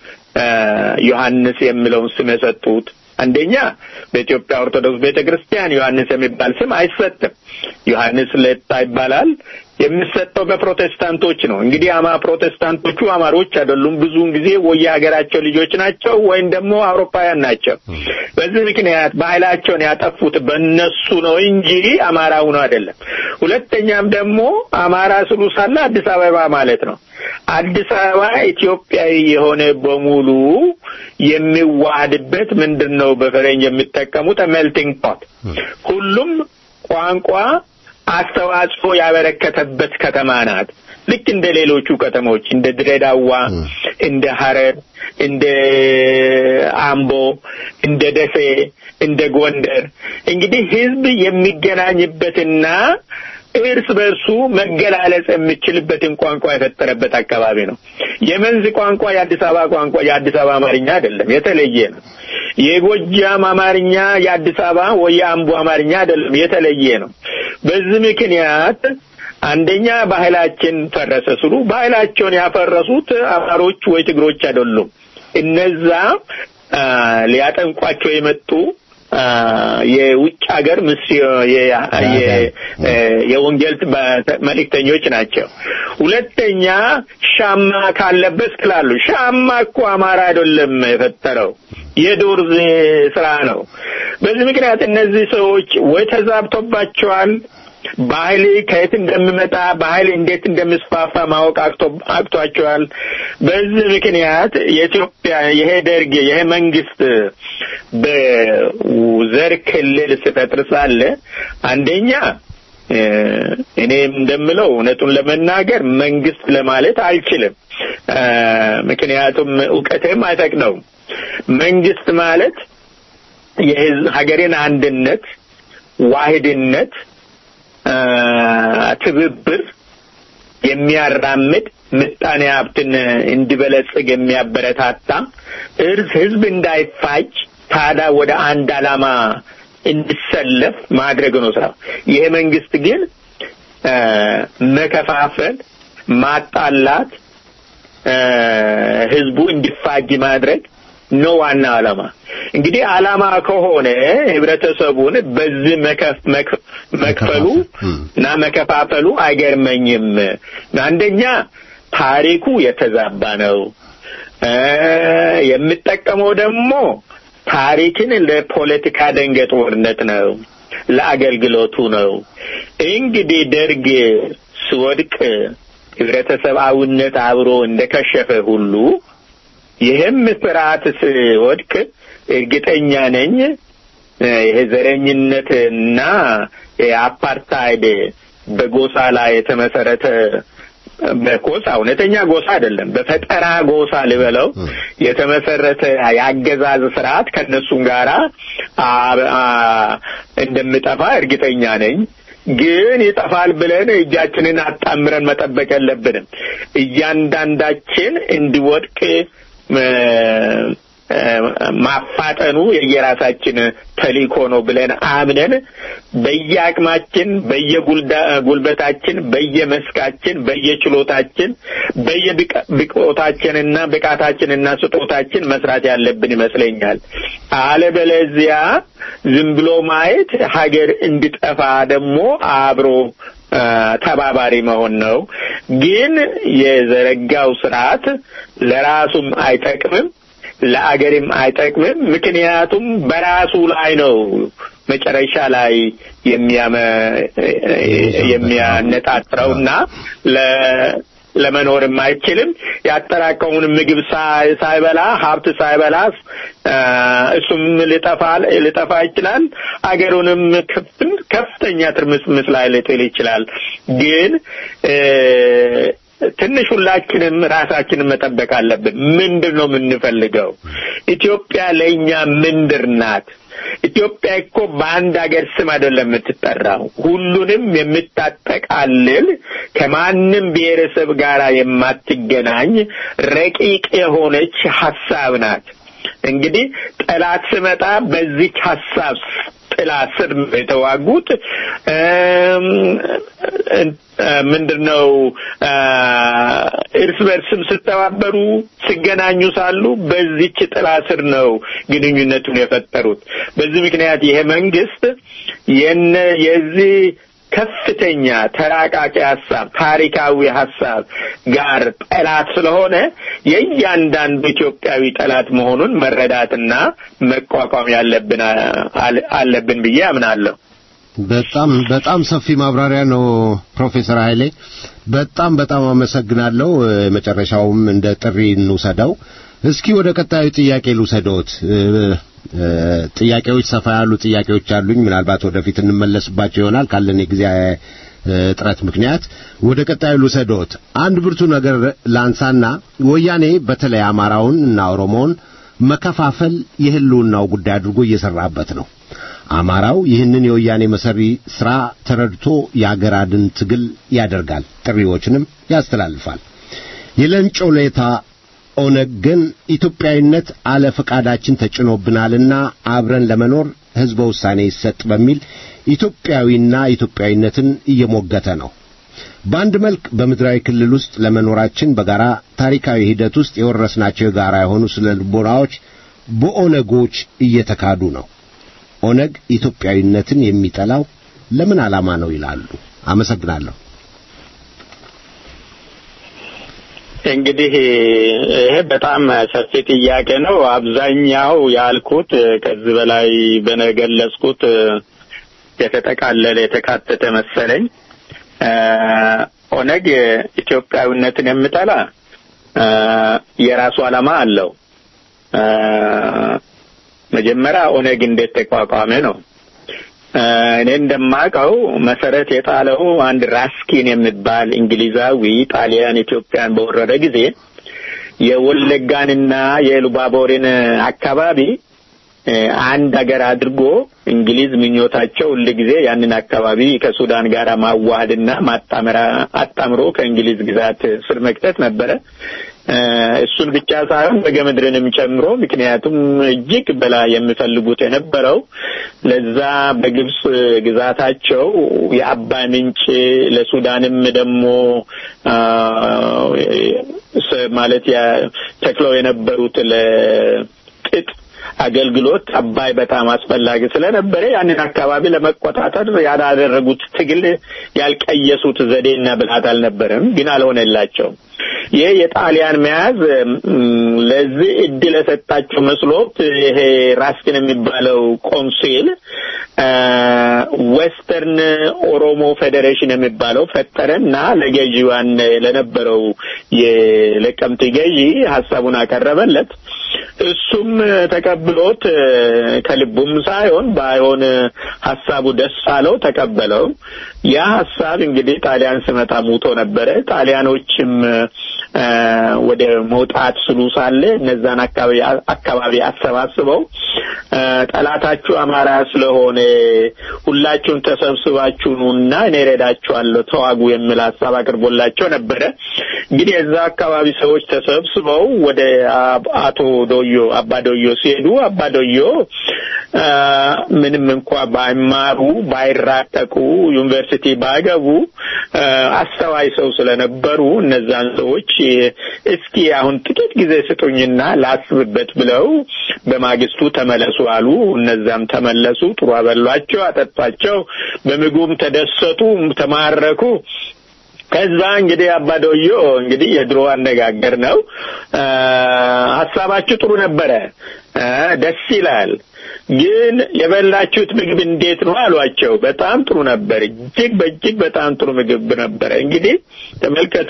ዮሐንስ የሚለውን ስም የሰጡት አንደኛ በኢትዮጵያ ኦርቶዶክስ ቤተ ክርስቲያን ዮሐንስ የሚባል ስም አይሰጥም። ዮሐንስ ለታ ይባላል። የሚሰጠው በፕሮቴስታንቶች ነው። እንግዲህ አማ ፕሮቴስታንቶቹ አማሮች አይደሉም። ብዙውን ጊዜ ወይ የሀገራቸው ልጆች ናቸው ወይም ደግሞ አውሮፓውያን ናቸው። በዚህ ምክንያት ባህላቸውን ያጠፉት በእነሱ ነው እንጂ አማራ ሆኖ አይደለም። ሁለተኛም ደግሞ አማራ ስሉ ሳለ አዲስ አበባ ማለት ነው። አዲስ አበባ ኢትዮጵያዊ የሆነ በሙሉ የሚዋሃድበት ምንድን ነው በፈረንጅ የሚጠቀሙት ሜልቲንግ ፖት ሁሉም ቋንቋ አስተዋጽኦ ያበረከተበት ከተማ ናት። ልክ እንደ ሌሎቹ ከተሞች እንደ ድሬዳዋ፣ እንደ ሐረር፣ እንደ አምቦ፣ እንደ ደሴ፣ እንደ ጎንደር እንግዲህ ህዝብ የሚገናኝበትና እርስ በርሱ መገላለጽ የሚችልበትን ቋንቋ የፈጠረበት አካባቢ ነው። የመንዝ ቋንቋ የአዲስ አበባ ቋንቋ የአዲስ አበባ አማርኛ አይደለም፣ የተለየ ነው። የጎጃም አማርኛ የአዲስ አበባ ወይ የአምቦ አማርኛ አይደለም፣ የተለየ ነው። በዚህ ምክንያት አንደኛ ባህላችን ፈረሰ ስሉ ባህላቸውን ያፈረሱት አማሮች ወይ ትግሮች አይደሉም። እነዛ ሊያጠንቋቸው የመጡ የውጭ ሀገር ምስዮ የወንጌል መልእክተኞች ናቸው። ሁለተኛ ሻማ ካለበት ስላሉ ሻማ እኮ አማራ አይደለም የፈጠረው የዱር ስራ ነው። በዚህ ምክንያት እነዚህ ሰዎች ወይ ተዛብቶባቸዋል ባህል ከየት እንደሚመጣ ባህል እንዴት እንደሚስፋፋ ማወቅ አቅቷቸዋል። በዚህ ምክንያት የኢትዮጵያ ይሄ ደርግ ይሄ መንግስት በዘር ክልል ሲፈጥር ሳለ አንደኛ እኔ እንደምለው እውነቱን ለመናገር መንግስት ለማለት አልችልም። ምክንያቱም እውቀቴም አይፈቅደውም። መንግስት ማለት የህዝብ ሀገሬን አንድነት፣ ዋህድነት ትብብር የሚያራምድ ምጣኔ ሀብትን እንዲበለጽግ የሚያበረታታ እርስ ህዝብ እንዳይፋጭ ታዳ ወደ አንድ ዓላማ እንዲሰለፍ ማድረግ ነው ስራው። ይሄ መንግስት ግን መከፋፈል፣ ማጣላት፣ ህዝቡ እንዲፋጅ ማድረግ ነው ዋና ዓላማ። እንግዲህ ዓላማ ከሆነ ህብረተሰቡን በዚህ መክፈሉ እና መከፋፈሉ አይገርመኝም። አንደኛ ታሪኩ የተዛባ ነው። የምጠቀመው ደግሞ ታሪክን ለፖለቲካ ደንገጥወርነት ነው፣ ለአገልግሎቱ ነው። እንግዲህ ደርግ ሲወድቅ ህብረተሰባዊነት አብሮ እንደከሸፈ ሁሉ ይህም ስርዓት ሲወድቅ እርግጠኛ ነኝ ይሄ ዘረኝነትና የአፓርታይድ በጎሳ ላይ የተመሰረተ በጎሳ እውነተኛ ጎሳ አይደለም፣ በፈጠራ ጎሳ ልበለው የተመሰረተ የአገዛዝ ስርዓት ከእነሱም ጋራ እንደምጠፋ እርግጠኛ ነኝ። ግን ይጠፋል ብለን እጃችንን አጣምረን መጠበቅ የለብንም። እያንዳንዳችን እንዲወድቅ ማፋጠኑ የየራሳችን ተልእኮ ነው ብለን አምነን በየአቅማችን፣ በየጉልበታችን፣ በየመስካችን፣ በየችሎታችን፣ በየብቆታችንና ብቃታችንና ስጦታችን መስራት ያለብን ይመስለኛል። አለበለዚያ ዝም ብሎ ማየት ሀገር እንዲጠፋ ደግሞ አብሮ ተባባሪ መሆን ነው። ግን የዘረጋው ስርዓት ለራሱም አይጠቅምም ለአገርም አይጠቅምም። ምክንያቱም በራሱ ላይ ነው መጨረሻ ላይ የሚያነጣጥረውና ለመኖርም አይችልም። ያጠራቀሙን ምግብ ሳይበላ ሀብት ሳይበላ እሱም ሊጠፋ ሊጠፋ ይችላል። አገሩንም ከፍተኛ ትርምስምስ ላይ ሊጥል ይችላል። ግን ትንሽ ሁላችንም ራሳችንን መጠበቅ አለብን። ምንድን ነው የምንፈልገው? ኢትዮጵያ ለእኛ ምንድር ናት? ኢትዮጵያ እኮ በአንድ ሀገር ስም አይደለም የምትጠራው። ሁሉንም የምታጠቃልል ከማንም ብሔረሰብ ጋር የማትገናኝ ረቂቅ የሆነች ሀሳብ ናት። እንግዲህ ጠላት ስመጣ በዚች ሀሳብ ጥላ ስር የተዋጉት ምንድን ነው እርስ በርስም ስተባበሩ ሲገናኙ ሳሉ በዚች ጥላ ስር ነው ግንኙነቱን የፈጠሩት። በዚህ ምክንያት ይሄ መንግስት የነ የዚህ ከፍተኛ ተራቃቂ ሀሳብ ታሪካዊ ሀሳብ ጋር ጠላት ስለሆነ የእያንዳንዱ ኢትዮጵያዊ ጠላት መሆኑን መረዳትና መቋቋም ያለብን አለብን ብዬ አምናለሁ። በጣም በጣም ሰፊ ማብራሪያ ነው ፕሮፌሰር ኃይሌ በጣም በጣም አመሰግናለሁ። መጨረሻውም እንደ ጥሪ እንውሰደው። እስኪ ወደ ቀጣዩ ጥያቄ ልውሰደዎት። ጥያቄዎች ሰፋ ያሉ ጥያቄዎች አሉኝ። ምናልባት ወደፊት እንመለስባቸው ይሆናል ካለን የጊዜ እጥረት ምክንያት ወደ ቀጣዩ ልውሰደዎት። አንድ ብርቱ ነገር ላንሳና ወያኔ በተለይ አማራውን እና ኦሮሞውን መከፋፈል የህልውናው ጉዳይ አድርጎ እየሰራበት ነው። አማራው ይህንን የወያኔ መሰሪ ሥራ ተረድቶ የአገር አድን ትግል ያደርጋል፣ ጥሪዎችንም ያስተላልፋል። የለንጮ ሌታ ኦነግ ግን ኢትዮጵያዊነት አለ ፈቃዳችን ተጭኖብናልና አብረን ለመኖር ሕዝበ ውሳኔ ይሰጥ በሚል ኢትዮጵያዊና ኢትዮጵያዊነትን እየሞገተ ነው። በአንድ መልክ በምድራዊ ክልል ውስጥ ለመኖራችን በጋራ ታሪካዊ ሂደት ውስጥ የወረስናቸው የጋራ የሆኑ ስነ ልቦናዎች በኦነጎች እየተካዱ ነው። ኦነግ ኢትዮጵያዊነትን የሚጠላው ለምን ዓላማ ነው ይላሉ? አመሰግናለሁ። እንግዲህ ይሄ በጣም ሰፊ ጥያቄ ነው። አብዛኛው ያልኩት ከዚህ በላይ በነገለጽኩት የተጠቃለለ የተካተተ መሰለኝ። ኦነግ ኢትዮጵያዊነትን የምጠላ የራሱ ዓላማ አለው። መጀመሪያ ኦነግ እንዴት ተቋቋመ ነው። እኔ እንደማውቀው መሰረት የጣለው አንድ ራስኪን የሚባል እንግሊዛዊ ጣሊያን ኢትዮጵያን በወረረ ጊዜ የወለጋንና የሉባቦርን አካባቢ አንድ ሀገር አድርጎ እንግሊዝ ምኞታቸው ሁል ጊዜ ያንን አካባቢ ከሱዳን ጋር ማዋሃድና ማጣመራ አጣምሮ ከእንግሊዝ ግዛት ስር መክተት ነበረ። እሱን ብቻ ሳይሆን በገምድርንም ጨምሮ ምክንያቱም እጅግ በላይ የሚፈልጉት የነበረው ለዛ በግብጽ ግዛታቸው የአባይ ምንጭ ለሱዳንም ደግሞ ማለት ተክለው የነበሩት ለጥጥ አገልግሎት አባይ በጣም አስፈላጊ ስለነበረ ያንን አካባቢ ለመቆጣጠር ያላደረጉት ትግል ያልቀየሱት ዘዴና ብልሃት አልነበረም፣ ግን አልሆነላቸውም። ይህ የጣሊያን መያዝ ለዚህ እድል የሰጣቸው መስሎት ይሄ ራስኪን የሚባለው ቆንሲል ዌስተርን ኦሮሞ ፌዴሬሽን የሚባለው ፈጠረና ለገዢዋን ለነበረው የለቀምት ገዢ ሀሳቡን አቀረበለት። እሱም ተቀብሎት ከልቡም ሳይሆን ባይሆን ሀሳቡ ደስ አለው፣ ተቀበለው። ያ ሀሳብ እንግዲህ ጣሊያን ስመጣ ሙቶ ነበረ። ጣሊያኖችም ወደ መውጣት ስሉ ሳለ እነዛን አካባቢ አካባቢ አሰባስበው ጠላታችሁ አማራ ስለሆነ ሁላችሁን ተሰብስባችሁ ኑና እኔ እረዳችኋለሁ ተዋጉ የሚል ሀሳብ አቅርቦላቸው ነበረ። እንግዲህ የዛ አካባቢ ሰዎች ተሰብስበው ወደ አቶ ዶዮ አባ ዶዮ ሲሄዱ አባ ዶዮ ምንም እንኳ ባይማሩ ባይራቀቁ ዩኒቨርሲቲ ባይገቡ አስተዋይ ሰው ስለነበሩ እነዛን ሰዎች እስኪ አሁን ጥቂት ጊዜ ስጡኝና ላስብበት ብለው በማግስቱ ተመለሱ አሉ። እነዛም ተመለሱ። ጥሩ አበሏቸው፣ አጠጧቸው፣ በምግቡም ተደሰቱ፣ ተማረኩ። ከዛ እንግዲህ አባዶዮ እንግዲህ የድሮ አነጋገር ነው። ሀሳባችሁ ጥሩ ነበረ፣ ደስ ይላል ግን የበላችሁት ምግብ እንዴት ነው አሏቸው። በጣም ጥሩ ነበር፣ እጅግ በእጅግ በጣም ጥሩ ምግብ ነበረ። እንግዲህ ተመልከቱ፣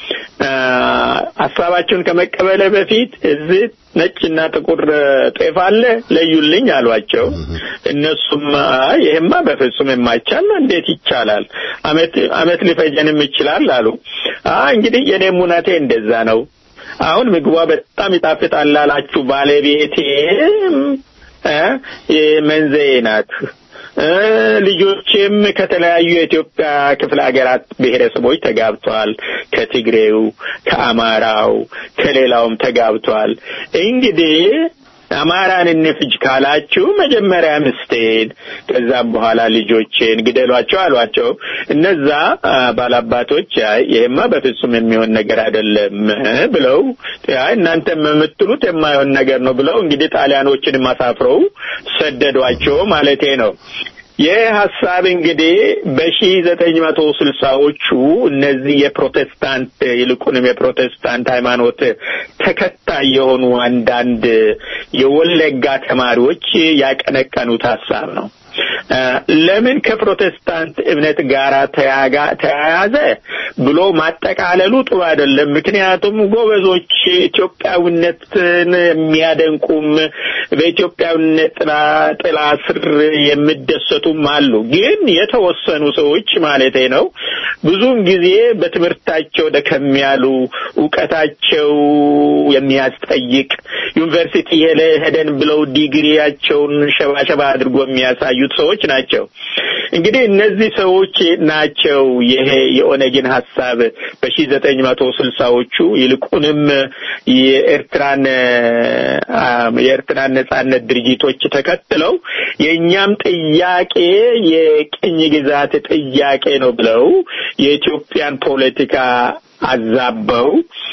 ሀሳባችሁን ከመቀበለ በፊት እዚህ ነጭና ጥቁር ጤፍ አለ ለዩልኝ አሏቸው። እነሱም ይሄማ በፍጹም የማይቻል ነው፣ እንዴት ይቻላል? አመት አመት ሊፈጀንም ይችላል አሉ። እንግዲህ የኔም እውነቴ እንደዛ ነው። አሁን ምግቧ በጣም ይጣፍጣል ላላችሁ ባለቤቴ መንዘዬ ናት። ልጆችም ከተለያዩ የኢትዮጵያ ክፍለ ሀገራት ብሔረሰቦች ተጋብተዋል። ከትግሬው፣ ከአማራው፣ ከሌላውም ተጋብተዋል። እንግዲህ አማራን እንፍጅ ካላችሁ መጀመሪያ ምስቴን ከዛም በኋላ ልጆቼን ግደሏቸው አሏቸው። እነዛ ባላባቶች ይሄማ በፍጹም የሚሆን ነገር አይደለም ብለው እናንተም የምትሉት የማይሆን ነገር ነው ብለው እንግዲህ ጣሊያኖችን አሳፍረው ሰደዷቸው ማለቴ ነው። ይህ ሀሳብ እንግዲህ በሺ ዘጠኝ መቶ ስልሳዎቹ እነዚህ የፕሮቴስታንት ይልቁንም የፕሮቴስታንት ሃይማኖት ተከታይ የሆኑ አንዳንድ የወለጋ ተማሪዎች ያቀነቀኑት ሀሳብ ነው። ለምን ከፕሮቴስታንት እምነት ጋር ተያያዘ ብሎ ማጠቃለሉ ጥሩ አይደለም። ምክንያቱም ጎበዞች ኢትዮጵያዊነትን የሚያደንቁም በኢትዮጵያዊነት ጥላ ስር የሚደሰቱም አሉ። ግን የተወሰኑ ሰዎች ማለቴ ነው ብዙውን ጊዜ በትምህርታቸው ደከም ያሉ እውቀታቸው የሚያስጠይቅ ዩኒቨርሲቲ ሄደን ብለው ዲግሪያቸውን ሸባሸባ አድርጎ የሚያሳዩት ሰዎች ናቸው። እንግዲህ እነዚህ ሰዎች ናቸው ይሄ የኦነግን ሀሳብ በሺ ዘጠኝ መቶ ስልሳዎቹ ይልቁንም የኤርትራን የኤርትራን ነጻነት ድርጅቶች ተከትለው የእኛም ጥያቄ የቅኝ ግዛት ጥያቄ ነው ብለው የኢትዮጵያን ፖለቲካ አዛበው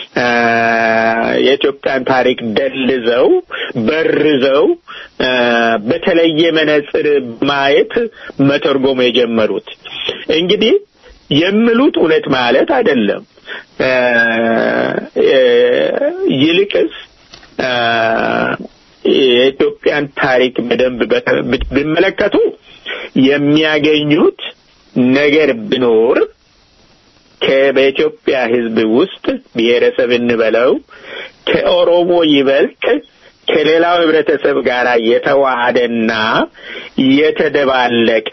የኢትዮጵያን ታሪክ ደልዘው በርዘው በተለየ መነጽር ማየት መተርጎም የጀመሩት እንግዲህ የሚሉት እውነት ማለት አይደለም። ይልቅስ የኢትዮጵያን ታሪክ በደንብ ቢመለከቱ የሚያገኙት ነገር ቢኖር በኢትዮጵያ ሕዝብ ውስጥ ብሔረሰብ እንበለው ከኦሮሞ ይበልጥ ከሌላው ህብረተሰብ ጋር የተዋሃደና የተደባለቀ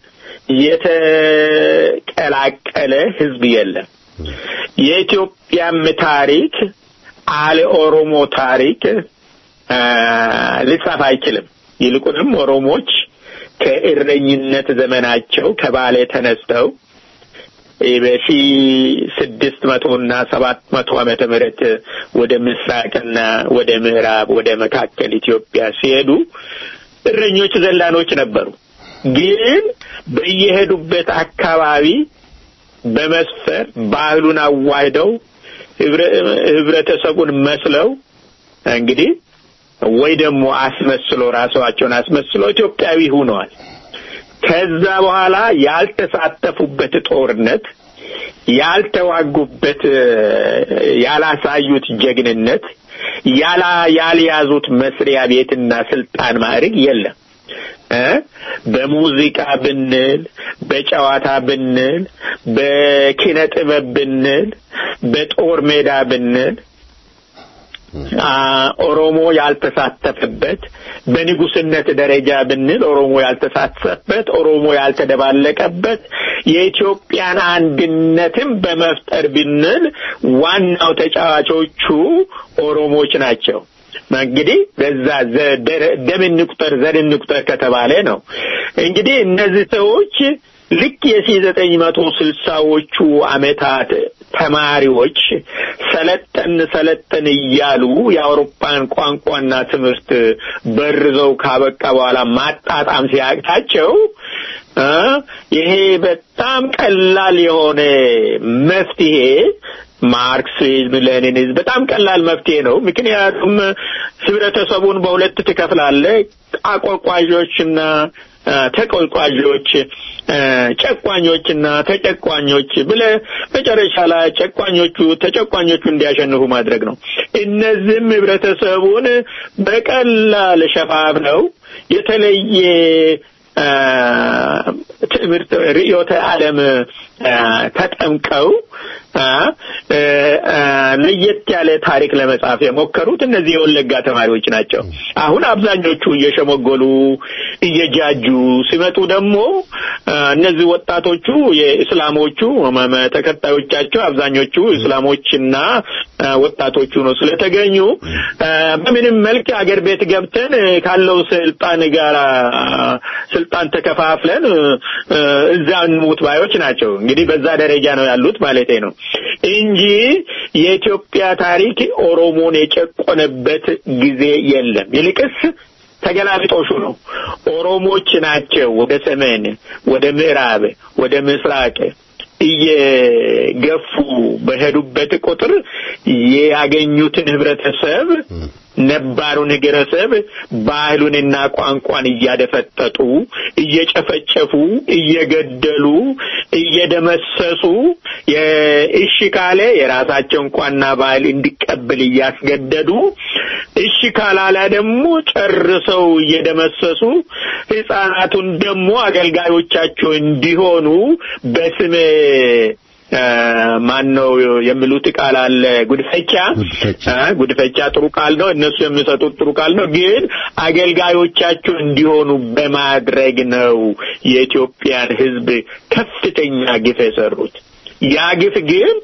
የተቀላቀለ ህዝብ የለም። የኢትዮጵያም ታሪክ አለ ኦሮሞ ታሪክ ሊጻፍ አይችልም። ይልቁንም ኦሮሞች ከእረኝነት ዘመናቸው ከባሌ ተነስተው በሺ ስድስት መቶ እና ሰባት መቶ ዓመተ ምህረት ወደ ምስራቅና ወደ ምዕራብ ወደ መካከል ኢትዮጵያ ሲሄዱ እረኞች ዘላኖች ነበሩ። ግን በየሄዱበት አካባቢ በመስፈር ባህሉን አዋህደው ህብረተሰቡን መስለው እንግዲህ ወይ ደግሞ አስመስሎ ራሳቸውን አስመስሎ ኢትዮጵያዊ ሆነዋል። ከዛ በኋላ ያልተሳተፉበት ጦርነት፣ ያልተዋጉበት፣ ያላሳዩት ጀግንነት፣ ያላ ያልያዙት መስሪያ ቤትና ስልጣን ማዕረግ የለም። በሙዚቃ ብንል፣ በጨዋታ ብንል፣ በኪነ ጥበብ ብንል፣ በጦር ሜዳ ብንል ኦሮሞ ያልተሳተፈበት በንጉስነት ደረጃ ብንል ኦሮሞ ያልተሳተፈበት ኦሮሞ ያልተደባለቀበት የኢትዮጵያን አንድነትም በመፍጠር ብንል ዋናው ተጫዋቾቹ ኦሮሞች ናቸው። እንግዲህ በዛ ደም እንቁጠር ዘር እንቁጠር ከተባለ ነው። እንግዲህ እነዚህ ሰዎች ልክ የሺ ዘጠኝ መቶ ስልሳዎቹ አመታት ተማሪዎች ሰለጠን ሰለጠን እያሉ የአውሮፓን ቋንቋና ትምህርት በርዘው ካበቃ በኋላ ማጣጣም ሲያቅታቸው ይሄ በጣም ቀላል የሆነ መፍትሄ ማርክሲዝም፣ ሌኒኒዝም በጣም ቀላል መፍትሄ ነው። ምክንያቱም ህብረተሰቡን በሁለት ትከፍላለህ፣ አቆርቋዦችና ተቆርቋዦች፣ ጨቋኞችና ተጨቋኞች ብለ መጨረሻ ላይ ጨቋኞቹ ተጨቋኞቹ እንዲያሸንፉ ማድረግ ነው። እነዚህም ህብረተሰቡን በቀላል ሸፋፍነው የተለየ ትምህርት ርዕዮተ ዓለም ተጠምቀው ለየት ያለ ታሪክ ለመጻፍ የሞከሩት እነዚህ የወለጋ ተማሪዎች ናቸው። አሁን አብዛኞቹ እየሸመጎሉ እየጃጁ ሲመጡ ደግሞ እነዚህ ወጣቶቹ የእስላሞቹ ተከታዮቻቸው አብዛኞቹ እስላሞችና ወጣቶቹ ነው ስለተገኙ በምንም መልክ አገር ቤት ገብተን ካለው ስልጣን ጋር ስልጣን ተከፋፍለን እዛ እንሙት ባዮች ናቸው። እንግዲህ በዛ ደረጃ ነው ያሉት ማለቴ ነው እንጂ የኢትዮጵያ ታሪክ ኦሮሞን የጨቆነበት ጊዜ የለም። ይልቅስ ተገላቢጦሹ ነው። ኦሮሞች ናቸው ወደ ሰሜን፣ ወደ ምዕራብ፣ ወደ ምስራቅ እየገፉ በሄዱበት ቁጥር ያገኙትን ህብረተሰብ ነባሩን ህብረተሰብ ባህሉንና ቋንቋን እያደፈጠጡ እየጨፈጨፉ እየገደሉ እየደመሰሱ እሺ ካለ የራሳቸውን ቋንቋና ባህል እንዲቀበል እያስገደዱ እሺ ካላላ ደግሞ ጨርሰው እየደመሰሱ ህጻናቱን ደግሞ አገልጋዮቻቸው እንዲሆኑ በስም ማን ነው የሚሉት ቃል አለ። ጉድፈቻ ጉድፈቻ ጥሩ ቃል ነው። እነሱ የሚሰጡት ጥሩ ቃል ነው። ግን አገልጋዮቻቸው እንዲሆኑ በማድረግ ነው የኢትዮጵያን ህዝብ ከፍተኛ ግፍ የሰሩት። ያ ግፍ ግን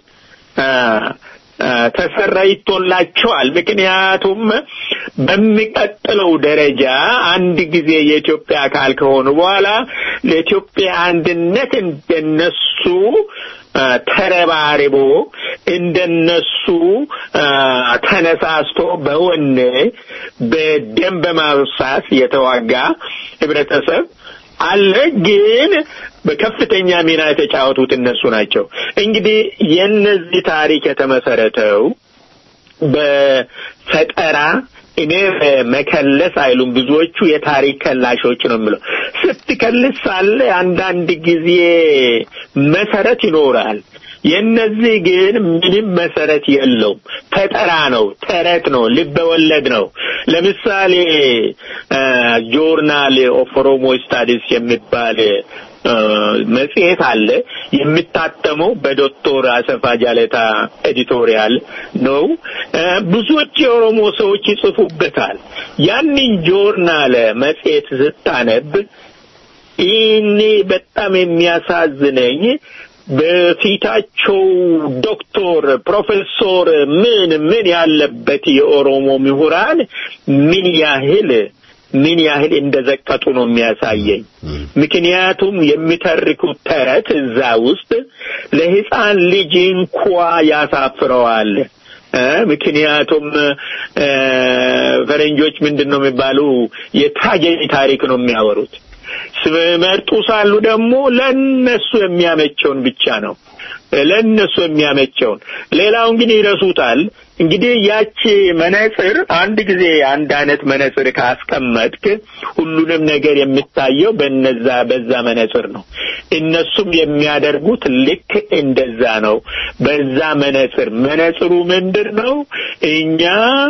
ተሰራይቶላቸዋል። ምክንያቱም በሚቀጥለው ደረጃ አንድ ጊዜ የኢትዮጵያ አካል ከሆኑ በኋላ ለኢትዮጵያ አንድነት እንደነሱ ተረባርቦ እንደነሱ ተነሳስቶ በወኔ በደም በማብሳት የተዋጋ ህብረተሰብ አለ ግን በከፍተኛ ሚና የተጫወቱት እነሱ ናቸው። እንግዲህ የነዚህ ታሪክ የተመሰረተው በፈጠራ እኔ መከለስ አይሉም ብዙዎቹ የታሪክ ከላሾች ነው የምለው። ስትከልስ ሳለ አንዳንድ ጊዜ መሰረት ይኖራል። የነዚህ ግን ምንም መሰረት የለውም። ፈጠራ ነው፣ ተረት ነው፣ ልበወለድ ነው። ለምሳሌ ጆርናል ኦፍ ኦሮሞ ስታዲስ የሚባል መጽሔት አለ። የሚታተመው በዶክተር አሰፋ ጃለታ ኤዲቶሪያል ነው። ብዙዎች የኦሮሞ ሰዎች ይጽፉበታል። ያንን ጆርናል መጽሔት ስታነብ ይህኔ በጣም የሚያሳዝነኝ በፊታቸው ዶክተር፣ ፕሮፌሰር ምን ምን ያለበት የኦሮሞ ምሁራን ምን ያህል ምን ያህል እንደዘቀጡ ነው የሚያሳየኝ። ምክንያቱም የሚተርኩት ተረት እዛ ውስጥ ለሕፃን ልጅ እንኳ ያሳፍረዋል። ምክንያቱም ፈረንጆች ምንድን ነው የሚባሉ የትራጀዲ ታሪክ ነው የሚያወሩት። ሲመርጡ ሳሉ ደግሞ ለነሱ የሚያመቸውን ብቻ ነው ለነሱ የሚያመቸውን ሌላውን ግን ይረሱታል። እንግዲህ ያቺ መነጽር አንድ ጊዜ አንድ አይነት መነጽር ካስቀመጥክ ሁሉንም ነገር የሚታየው በነዛ በዛ መነጽር ነው። እነሱም የሚያደርጉት ልክ እንደዛ ነው። በዛ መነጽር መነጽሩ ምንድን ነው? እኛ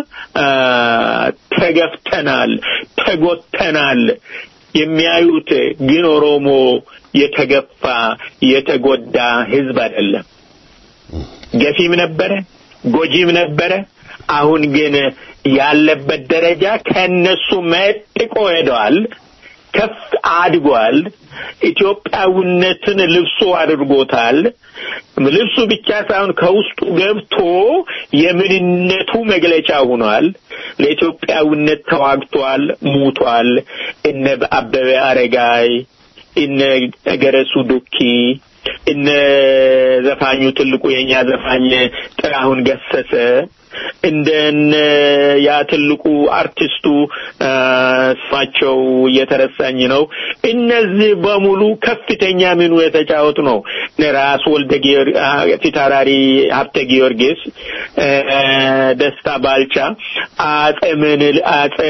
ተገፍተናል፣ ተጎተናል የሚያዩት ግን ኦሮሞ የተገፋ የተጎዳ ህዝብ አይደለም። ገፊም ነበረ፣ ጎጂም ነበረ። አሁን ግን ያለበት ደረጃ ከነሱ መጥቆ ሄደዋል። ከፍ አድጓል። ኢትዮጵያዊነትን ልብሱ አድርጎታል። ልብሱ ብቻ ሳይሆን ከውስጡ ገብቶ የምንነቱ መግለጫ ሆኗል። ለኢትዮጵያዊነት ተዋግቷል፣ ሙቷል። እነ አበበ አረጋይ፣ እነ ገረሱ ዱኪ፣ እነ ዘፋኙ ትልቁ የኛ ዘፋኝ ጥላሁን ገሰሰ እንደነ ያ ትልቁ አርቲስቱ ስማቸው እየተረሳኝ ነው። እነዚህ በሙሉ ከፍተኛ ሚኑ የተጫወቱ ነው። ራስ ወልደ ፊታውራሪ ሀብተ ጊዮርጊስ፣ ደስታ ባልቻ፣ አጼ ምንል አጼ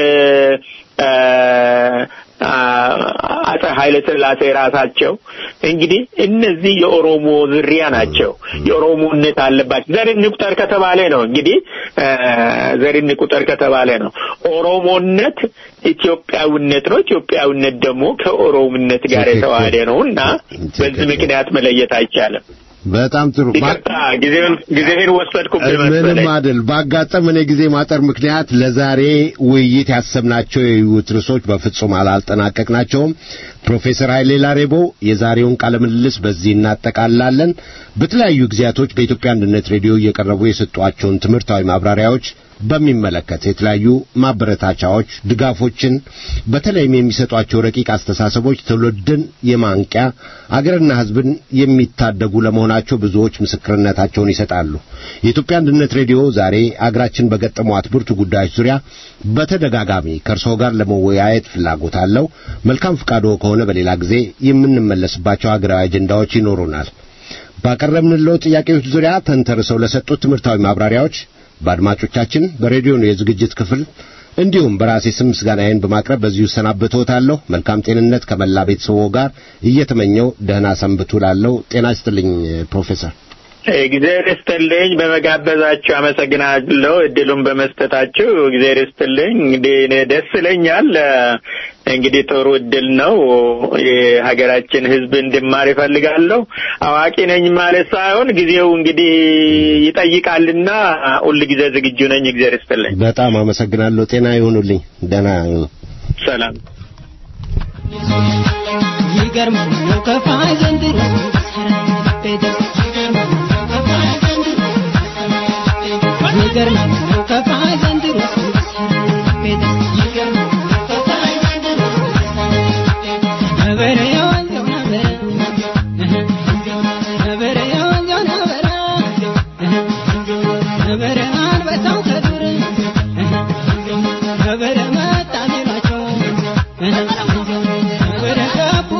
አጼ ኃይለ ሥላሴ ራሳቸው እንግዲህ እነዚህ የኦሮሞ ዝርያ ናቸው። የኦሮሞነት አለባቸው። ዘር እንቁጠር ከተባለ ነው እንግዲህ ዘር እንቁጠር ከተባለ ነው። ኦሮሞነት ኢትዮጵያዊነት ነው። ኢትዮጵያዊነት ደግሞ ከኦሮሞነት ጋር የተዋሃደ ነው እና በዚህ ምክንያት መለየት አይቻልም። በጣም ጥሩ ይቅርታ ጊዜውን ጊዜህን ወሰድኩብህ ምንም መሰለኝ። አይደል። ባጋጠመን የጊዜ ማጠር ምክንያት ለዛሬ ውይይት ያሰብናቸው የውይይት ርዕሶች በፍጹም አላልጠናቀቅናቸውም። ፕሮፌሰር ኃይሌ ላሬቦ የዛሬውን ቃለ ምልልስ በዚህ እናጠቃላለን። በተለያዩ ጊዜያቶች በኢትዮጵያ አንድነት ሬዲዮ እየቀረቡ የሰጧቸውን ትምህርታዊ ማብራሪያዎች በሚመለከት የተለያዩ ማበረታቻዎች፣ ድጋፎችን በተለይም የሚሰጧቸው ረቂቅ አስተሳሰቦች ትውልድን የማንቂያ አገርና ሕዝብን የሚታደጉ ለመሆናቸው ብዙዎች ምስክርነታቸውን ይሰጣሉ። የኢትዮጵያ አንድነት ሬዲዮ ዛሬ አገራችን በገጠሟት ብርቱ ጉዳዮች ዙሪያ በተደጋጋሚ ከእርስዎ ጋር ለመወያየት ፍላጎት አለው። መልካም ፍቃዶ ከሆነ በሌላ ጊዜ የምንመለስባቸው አገራዊ አጀንዳዎች ይኖሩናል። ባቀረብንለው ጥያቄዎች ዙሪያ ተንተርሰው ለሰጡት ትምህርታዊ ማብራሪያዎች በአድማጮቻችን በሬዲዮ የዝግጅት ክፍል እንዲሁም በራሴ ስም ምስጋናዬን በማቅረብ በዚሁ እሰናበትዎታለሁ። መልካም ጤንነት ከመላ ቤተሰቦ ጋር እየተመኘው ደህና ሰንብቱ። ላለው ጤና ይስጥልኝ ፕሮፌሰር። እግዚአብሔር ይስጥልኝ። በመጋበዛችሁ አመሰግናለሁ። እድሉን በመስጠታችሁ እግዚአብሔር ይስጥልኝ። እንግዲህ እኔ ደስ ይለኛል። እንግዲህ ጥሩ እድል ነው። የሀገራችን ሕዝብ እንድማር ይፈልጋለሁ። አዋቂ ነኝ ማለት ሳይሆን ጊዜው እንግዲህ ይጠይቃልና ሁል ጊዜ ዝግጁ ነኝ። እግዚአብሔር ይስጥልኝ። በጣም አመሰግናለሁ። ጤና ይሁኑልኝ። ደህና ይሁኑ። ሰላም። ይገርማል ነው ከፋይ ዘንድሮ ይገርማል ነው ከፋይ ዘንድሮ ነበረ የወንዘው ነበረ ነበረ የወንዘው ነበረ ነበረ አንበሳው ከዱር ነበረ መጣ ቢሏቸው ነበረ ገቡ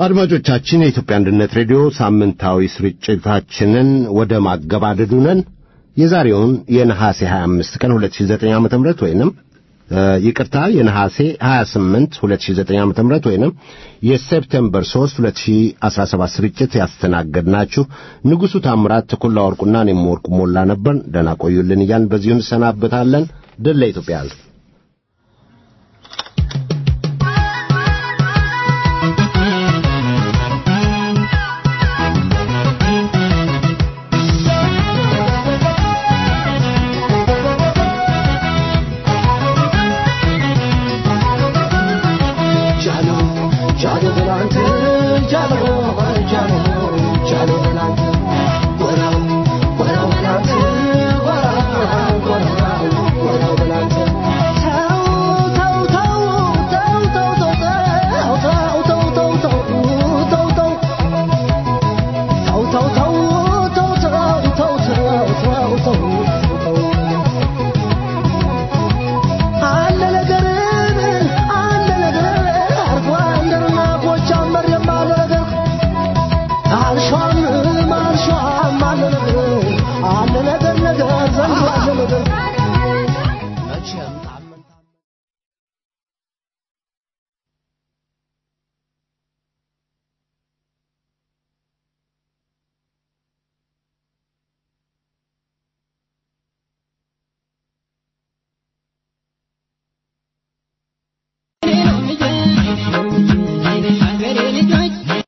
አድማጮቻችን የኢትዮጵያ አንድነት ሬዲዮ ሳምንታዊ ስርጭታችንን ወደ ማገባደዱ ነን። የዛሬውን የነሐሴ 25 ቀን 2009 ዓ.ም ወይንም እ፣ ይቅርታ የነሐሴ 28 2009 ዓ.ም ወይንም የሴፕቴምበር 3 2017 ስርጭት ያስተናገድናችሁ ንጉሡ ታምራት፣ ተኩላ ወርቁና እኔም ወርቁ ሞላ ነበር። ደህና ቆዩልን እያልን በዚሁ እንሰናበታለን። ድል ለኢትዮጵያ ሕዝብ። አለ ነገር አለ ነገር አርፎ አንደርና ጎጃም መሬም አለ ነገር አልሸዋ